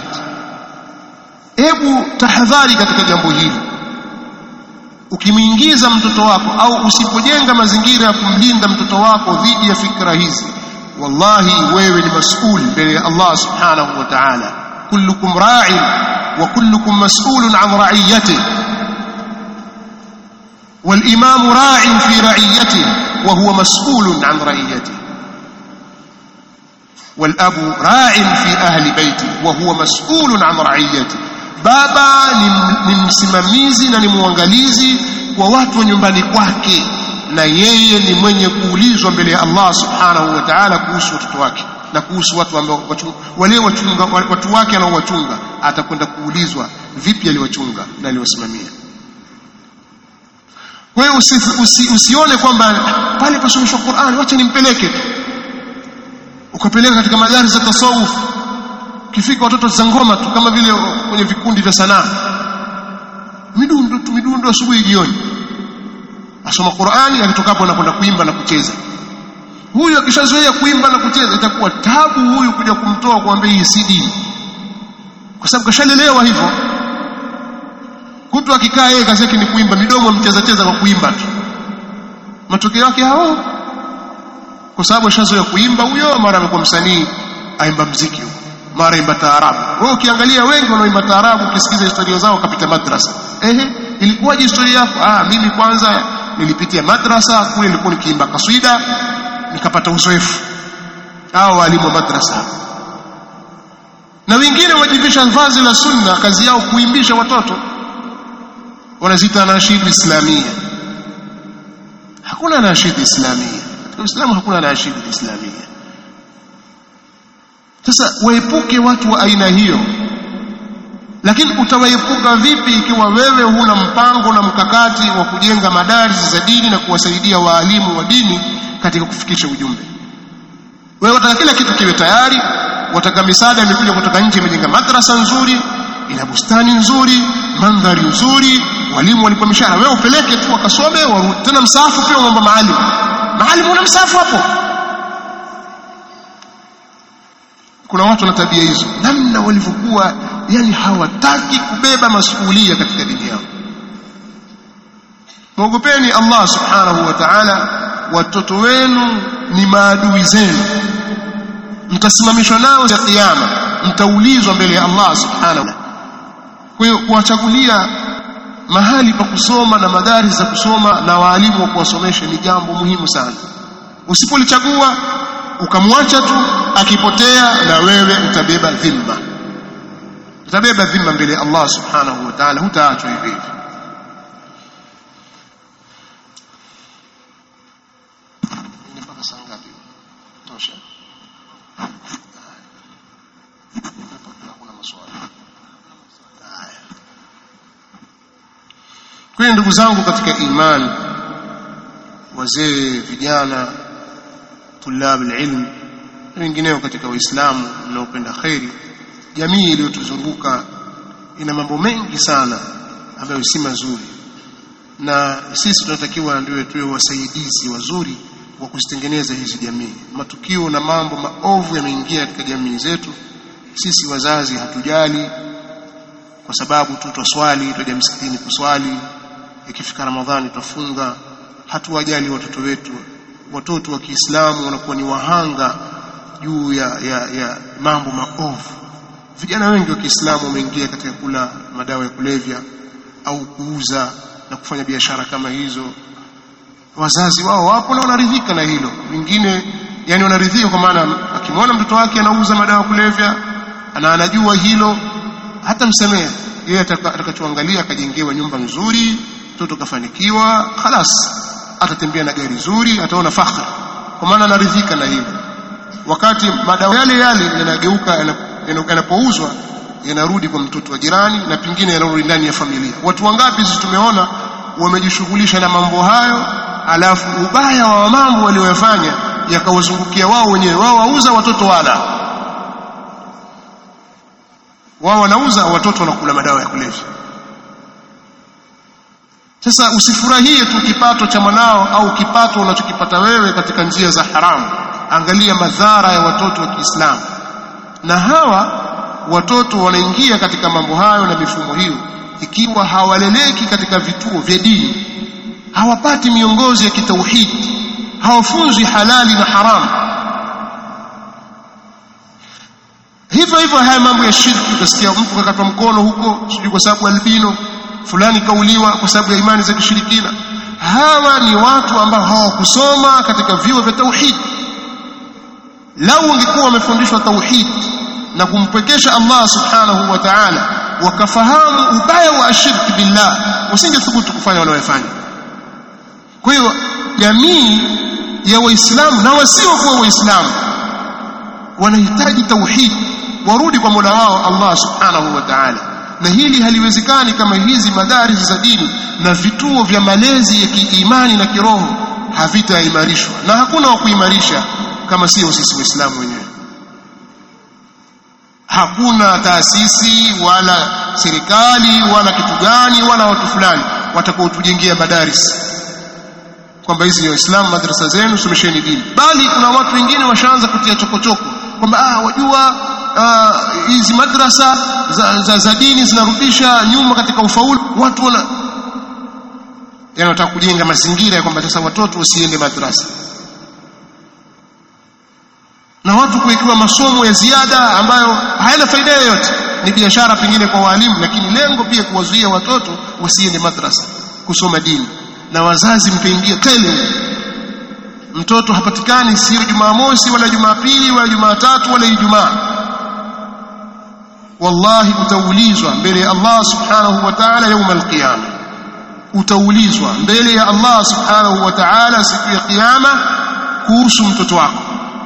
hebu tahadhari katika jambo hili ukimwingiza mtoto wako au usipojenga mazingira ya kumlinda mtoto wako dhidi ya fikra hizi wallahi wewe ni mas'ul mbele ya Allah subhanahu wa ta'ala kullukum ra'in wa kullukum mas'ulun 'an ra'iyatihi والإمام راع في رعيته وهو مسؤول عن رعيته والأب راع في أهل بيته وهو مسؤول عن رعيته baba ni msimamizi na ni mwangalizi wa watu wa nyumbani kwake na yeye ni mwenye kuulizwa mbele ya Allah subhanahu wa ta'ala kuhusu watoto wake na kuhusu watu ambao wale wachunga watu wake anaowachunga atakwenda kuulizwa vipi aliwachunga na aliwasimamia kwa hiyo usi, usi, usione kwamba pale pasomeshwa Qur'an wacha nimpeleke ukapeleka katika madari za tasawuf kifika watoto za ngoma tu kama vile kwenye vikundi vya sanaa midundo tu midundo asubuhi jioni asoma Qur'ani akitokapo anakwenda kuimba na kucheza huyu akishazoea kuimba na kucheza itakuwa tabu huyu kuja kumtoa kuambia hii si dini kwa sababu kashalelewa hivyo kutu akikaa yeye kazi yake ni kuimba midomo mcheza cheza kwa kuimba tu matokeo yake hao kwa sababu ashazoea kuimba huyo mara amekuwa msanii aimba mziki huko mara imba taarabu wewe ukiangalia wengi wanaoimba taarabu ukisikiza historia zao kapita madrasa ehe ilikuwaje historia yako ah mimi kwanza nilipitia madrasa kule nilikuwa nikiimba kaswida nikapata uzoefu hao walimu wa madrasa na wengine wajivisha vazi la sunna kazi yao kuimbisha watoto wanaziita nashidu islamia hakuna nashidu islamia katika Uislamu hakuna nashidu islamia sasa waepuke watu wa aina hiyo lakini utawaepuka vipi ikiwa wewe huna mpango na mkakati wa kujenga madaris za dini na kuwasaidia waalimu wa dini katika kufikisha ujumbe wewe wataka kila kitu kiwe tayari wataka misaada imekuja kutoka nje imejenga madrasa nzuri ina bustani nzuri mandhari nzuri walimu walipo mishahara wewe upeleke tu wakasome warudi tena msaafu pia unaomba maalim maalim una msaafu hapo kuna watu na tabia hizo namna walivyokuwa yani hawataki kubeba masuhulia katika dini yao mwogopeni Allah subhanahu wa ta'ala watoto wenu ni maadui zenu mtasimamishwa nao ya kiyama mtaulizwa mbele ya Allah subhanahu kwa hiyo kuwachagulia mahali pa kusoma na madari za kusoma na waalimu wa kuwasomesha ni jambo muhimu sana usipolichagua ukamwacha tu akipotea na wewe utabeba dhima utabeba dhima mbele ya Allah subhanahu wa ta'ala hutaachwa hivi hivi mpaka saa ngapi tosha hakuna maswali haya kwa ndugu zangu katika imani wazee vijana tulab alilm na wengineo katika waislamu mnaopenda khairi jamii iliyotuzunguka ina mambo mengi sana ambayo si mazuri na sisi tunatakiwa ndio tuwe wasaidizi wazuri wa kuzitengeneza hizi jamii matukio na mambo maovu yameingia katika jamii zetu sisi wazazi hatujali kwa sababu tu twaswali twaja msikitini kuswali ikifika ramadhani twafunga hatuwajali watoto wetu watoto wa Kiislamu wanakuwa ni wahanga juu ya, ya, ya mambo maovu vijana wengi wa Kiislamu wameingia katika kula madawa ya kulevya au kuuza na kufanya biashara kama hizo wazazi wao wapo na wanaridhika na hilo wengine yani wanaridhika kwa maana akimwona mtoto wake anauza madawa ya kulevya na anajua hilo hata msemea yeye atakachoangalia akajengewa nyumba nzuri mtoto kafanikiwa khalas atatembea na gari zuri ataona fakhri kwa maana anaridhika na hilo wakati madawa yale yale yanageuka yanapouzwa yanarudi kwa mtoto wa jirani na pengine yanarudi ndani ya familia watu wangapi sisi tumeona wamejishughulisha na mambo hayo alafu ubaya wa mambo walioyafanya yakawazungukia wao wenyewe wao wauza watoto wala wao wanauza watoto wanakula madawa ya kulevya sasa usifurahie tu kipato cha mwanao au kipato unachokipata wewe katika njia za haramu angalia madhara ya watoto wa Kiislamu na hawa watoto wanaingia katika mambo hayo na mifumo hiyo ikiwa hawaleleki katika vituo vya dini hawapati miongozo ya kitauhidi hawafunzwi halali na haramu hivyo hivyo haya mambo ya shirki utasikia mtu kakatwa mkono huko sijui kwa sababu albino fulani kauliwa kwa sababu ya imani za kishirikina hawa ni watu ambao hawakusoma katika vyuo vya tauhid lau wangekuwa wamefundishwa tauhid na kumpwekesha Allah subhanahu wa ta'ala wakafahamu ubaya wa ashirki billah wasingethubutu kufanya wanayofanya kwa hiyo jamii ya waislamu na wasiokuwa waislamu wanahitaji tauhid warudi kwa Mola wao Allah subhanahu wa ta'ala na hili haliwezekani kama hizi madaris za dini na vituo vya malezi ya kiimani na kiroho havitaimarishwa na hakuna wa kuimarisha kama sio sisi waislamu wenyewe hakuna taasisi wala serikali wala kitu gani wala watu fulani watakaotujengea madaris kwamba hizi ni waislamu madrasa zenu somesheni dini bali kuna watu wengine washaanza kutia chokochoko kwamba ah wajua hizi uh, madrasa za, za, za dini zinarudisha nyuma katika ufaulu watu wana yani wanataka kujenga mazingira ya kwamba sasa watoto wasiende madrasa na watu kuwekewa masomo ya ziada ambayo hayana faida yoyote ni biashara pengine kwa walimu lakini lengo pia kuwazuia watoto wasiende madrasa kusoma dini na wazazi mkaingia tele mtoto hapatikani sio Jumamosi wala Jumapili wala Jumatatu wala Ijumaa wallahi utaulizwa mbele ya Allah subhanahu wa ta'ala يوم القيامه utaulizwa mbele ya Allah subhanahu wa ta'ala siku ya kiyama kuhusu mtoto wako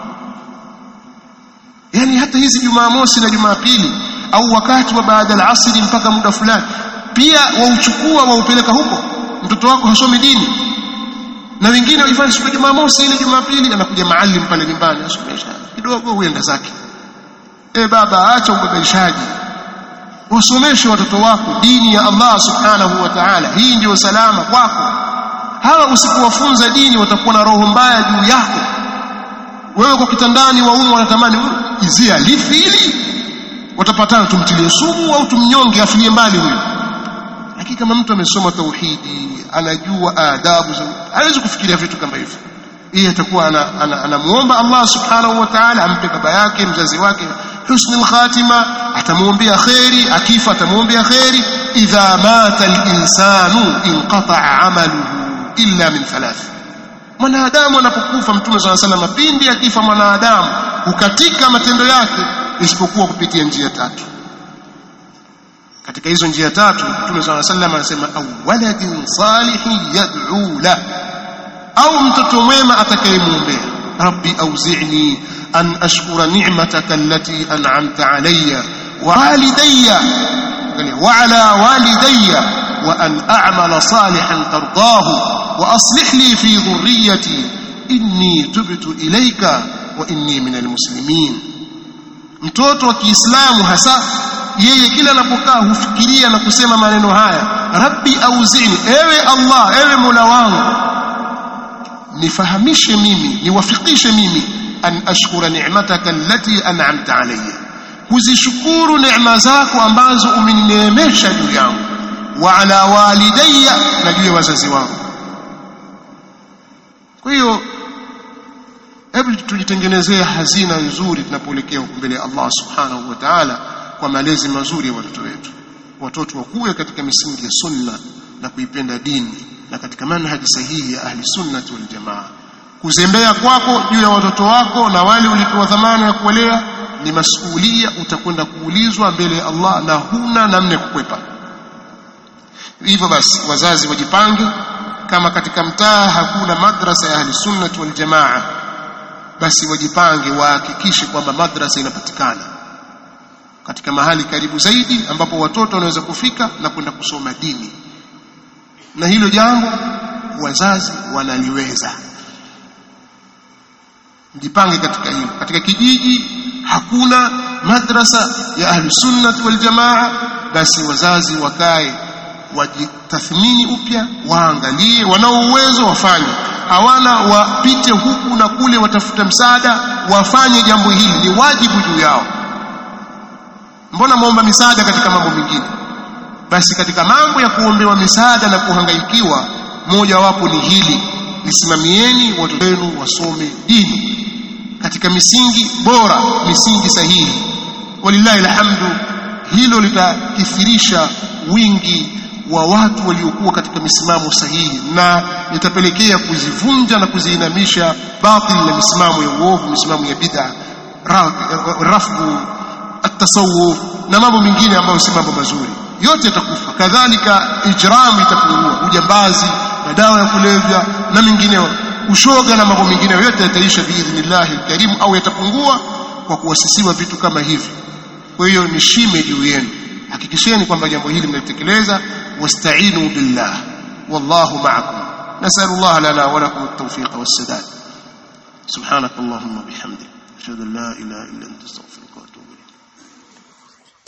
yani hata hizi Jumamosi na Jumapili au wakati wa baada ya asri mpaka muda fulani pia wauchukua waupeleka huko mtoto wako hasomi dini na wengine waifanya siku ya Jumamosi ile Jumapili anakuja maalim pale nyumbani asomesha kidogo huenda zake e baba acha ubabaishaji wasomeshe watoto wako dini ya Allah subhanahu wa ta'ala hii ndio salama kwako hawa usipowafunza dini watakuwa na roho mbaya juu yako wewe kwa kitandani waume wanatamani izia lifi hili watapatana tumtilie sumu au tumnyonge afilie mbali huyo lakini kama mtu amesoma tauhidi anajua adabu hawezi kufikiria vitu kama hivyo yeye atakuwa anamuomba Allah subhanahu wa ta'ala ampe baba yake mzazi wake husnul khatima atamuombea khairi akifa atamuombea khairi idha mata al-insanu inqata'a 'amaluhu illa min thalath mwanadamu anapokufa mtume swalla sallam pindi akifa mwanadamu hukatika matendo yake isipokuwa kupitia njia tatu katika hizo njia tatu mtume swalla sallam anasema awaladin salihin yad'u la au mtoto mwema atakayemwombea rabbi auzi'ni an ashkura ni'mataka allati an'amta alayya wa walidayya wa ala walidayya wa an a'mala salihan tardahu وأصلح لي في ذريتي إني تبت إليك وإني من المسلمين mtoto wa Kiislamu hasa yeye kila anapokaa hufikiria na kusema maneno haya rabbi auzini ewe Allah ewe Mola wangu nifahamishe mimi niwafikishe mimi an ashkura ni'mataka allati an'amta alayya kuzishukuru neema zako ambazo umenineemesha juu yangu wa ala walidayya na juu ya wazazi wangu kwa hiyo hebu tujitengenezee hazina nzuri tunapoelekea mbele ya Allah subhanahu wa ta'ala kwa malezi mazuri ya watoto wetu watoto wakuwe katika misingi ya sunna na kuipenda dini na katika manhaji sahihi ya ahli sunnati wal jamaa kuzembea kwako juu ya watoto wako na wale ulipewa dhamana ya kuwalea ni masuhulia utakwenda kuulizwa mbele ya Allah na huna namna ya kukwepa hivyo basi wazazi wajipange kama katika mtaa hakuna madrasa ya ahli sunnah wal jamaa basi wajipange wahakikishe kwamba madrasa inapatikana katika mahali karibu zaidi ambapo watoto wanaweza kufika na kwenda kusoma dini na hilo jambo wazazi wanaliweza mjipange katika hilo katika kijiji hakuna madrasa ya ahli sunnah wal jamaa basi wazazi wakae wajitathmini upya waangalie wanao uwezo wafanye hawana wapite huku na kule watafuta msaada wafanye jambo hili ni wajibu juu yao mbona muomba misaada katika mambo mengine basi katika mambo ya kuombewa misaada na kuhangaikiwa moja wapo ni hili lisimamieni watoto wenu wasome dini katika misingi bora misingi sahihi walillahi alhamdu hilo litakithirisha wingi wa watu waliokuwa katika misimamo sahihi na litapelekea kuzivunja na kuziinamisha batil na misimamo ya uovu misimamo ya bid'a rafdu atasawuf na mambo mengine ambayo si mambo mazuri yote yatakufa kadhalika ijramu itapungua ujambazi na dawa ya kulevya na mengineo ushoga na mambo mengine yote yataisha biidhnillahi alkarim au yatapungua kwa kuwasisiwa vitu kama hivi kwa hiyo ni shime juu yenu hakikisheni kwamba jambo hili mnalitekeleza wasta'inu billah wallahu ma'akum nasalu Allah lana wa lakum at-tawfiq was-sadad subhanak allahumma bihamdik ashhadu an la ilaha illa anta astaghfiruka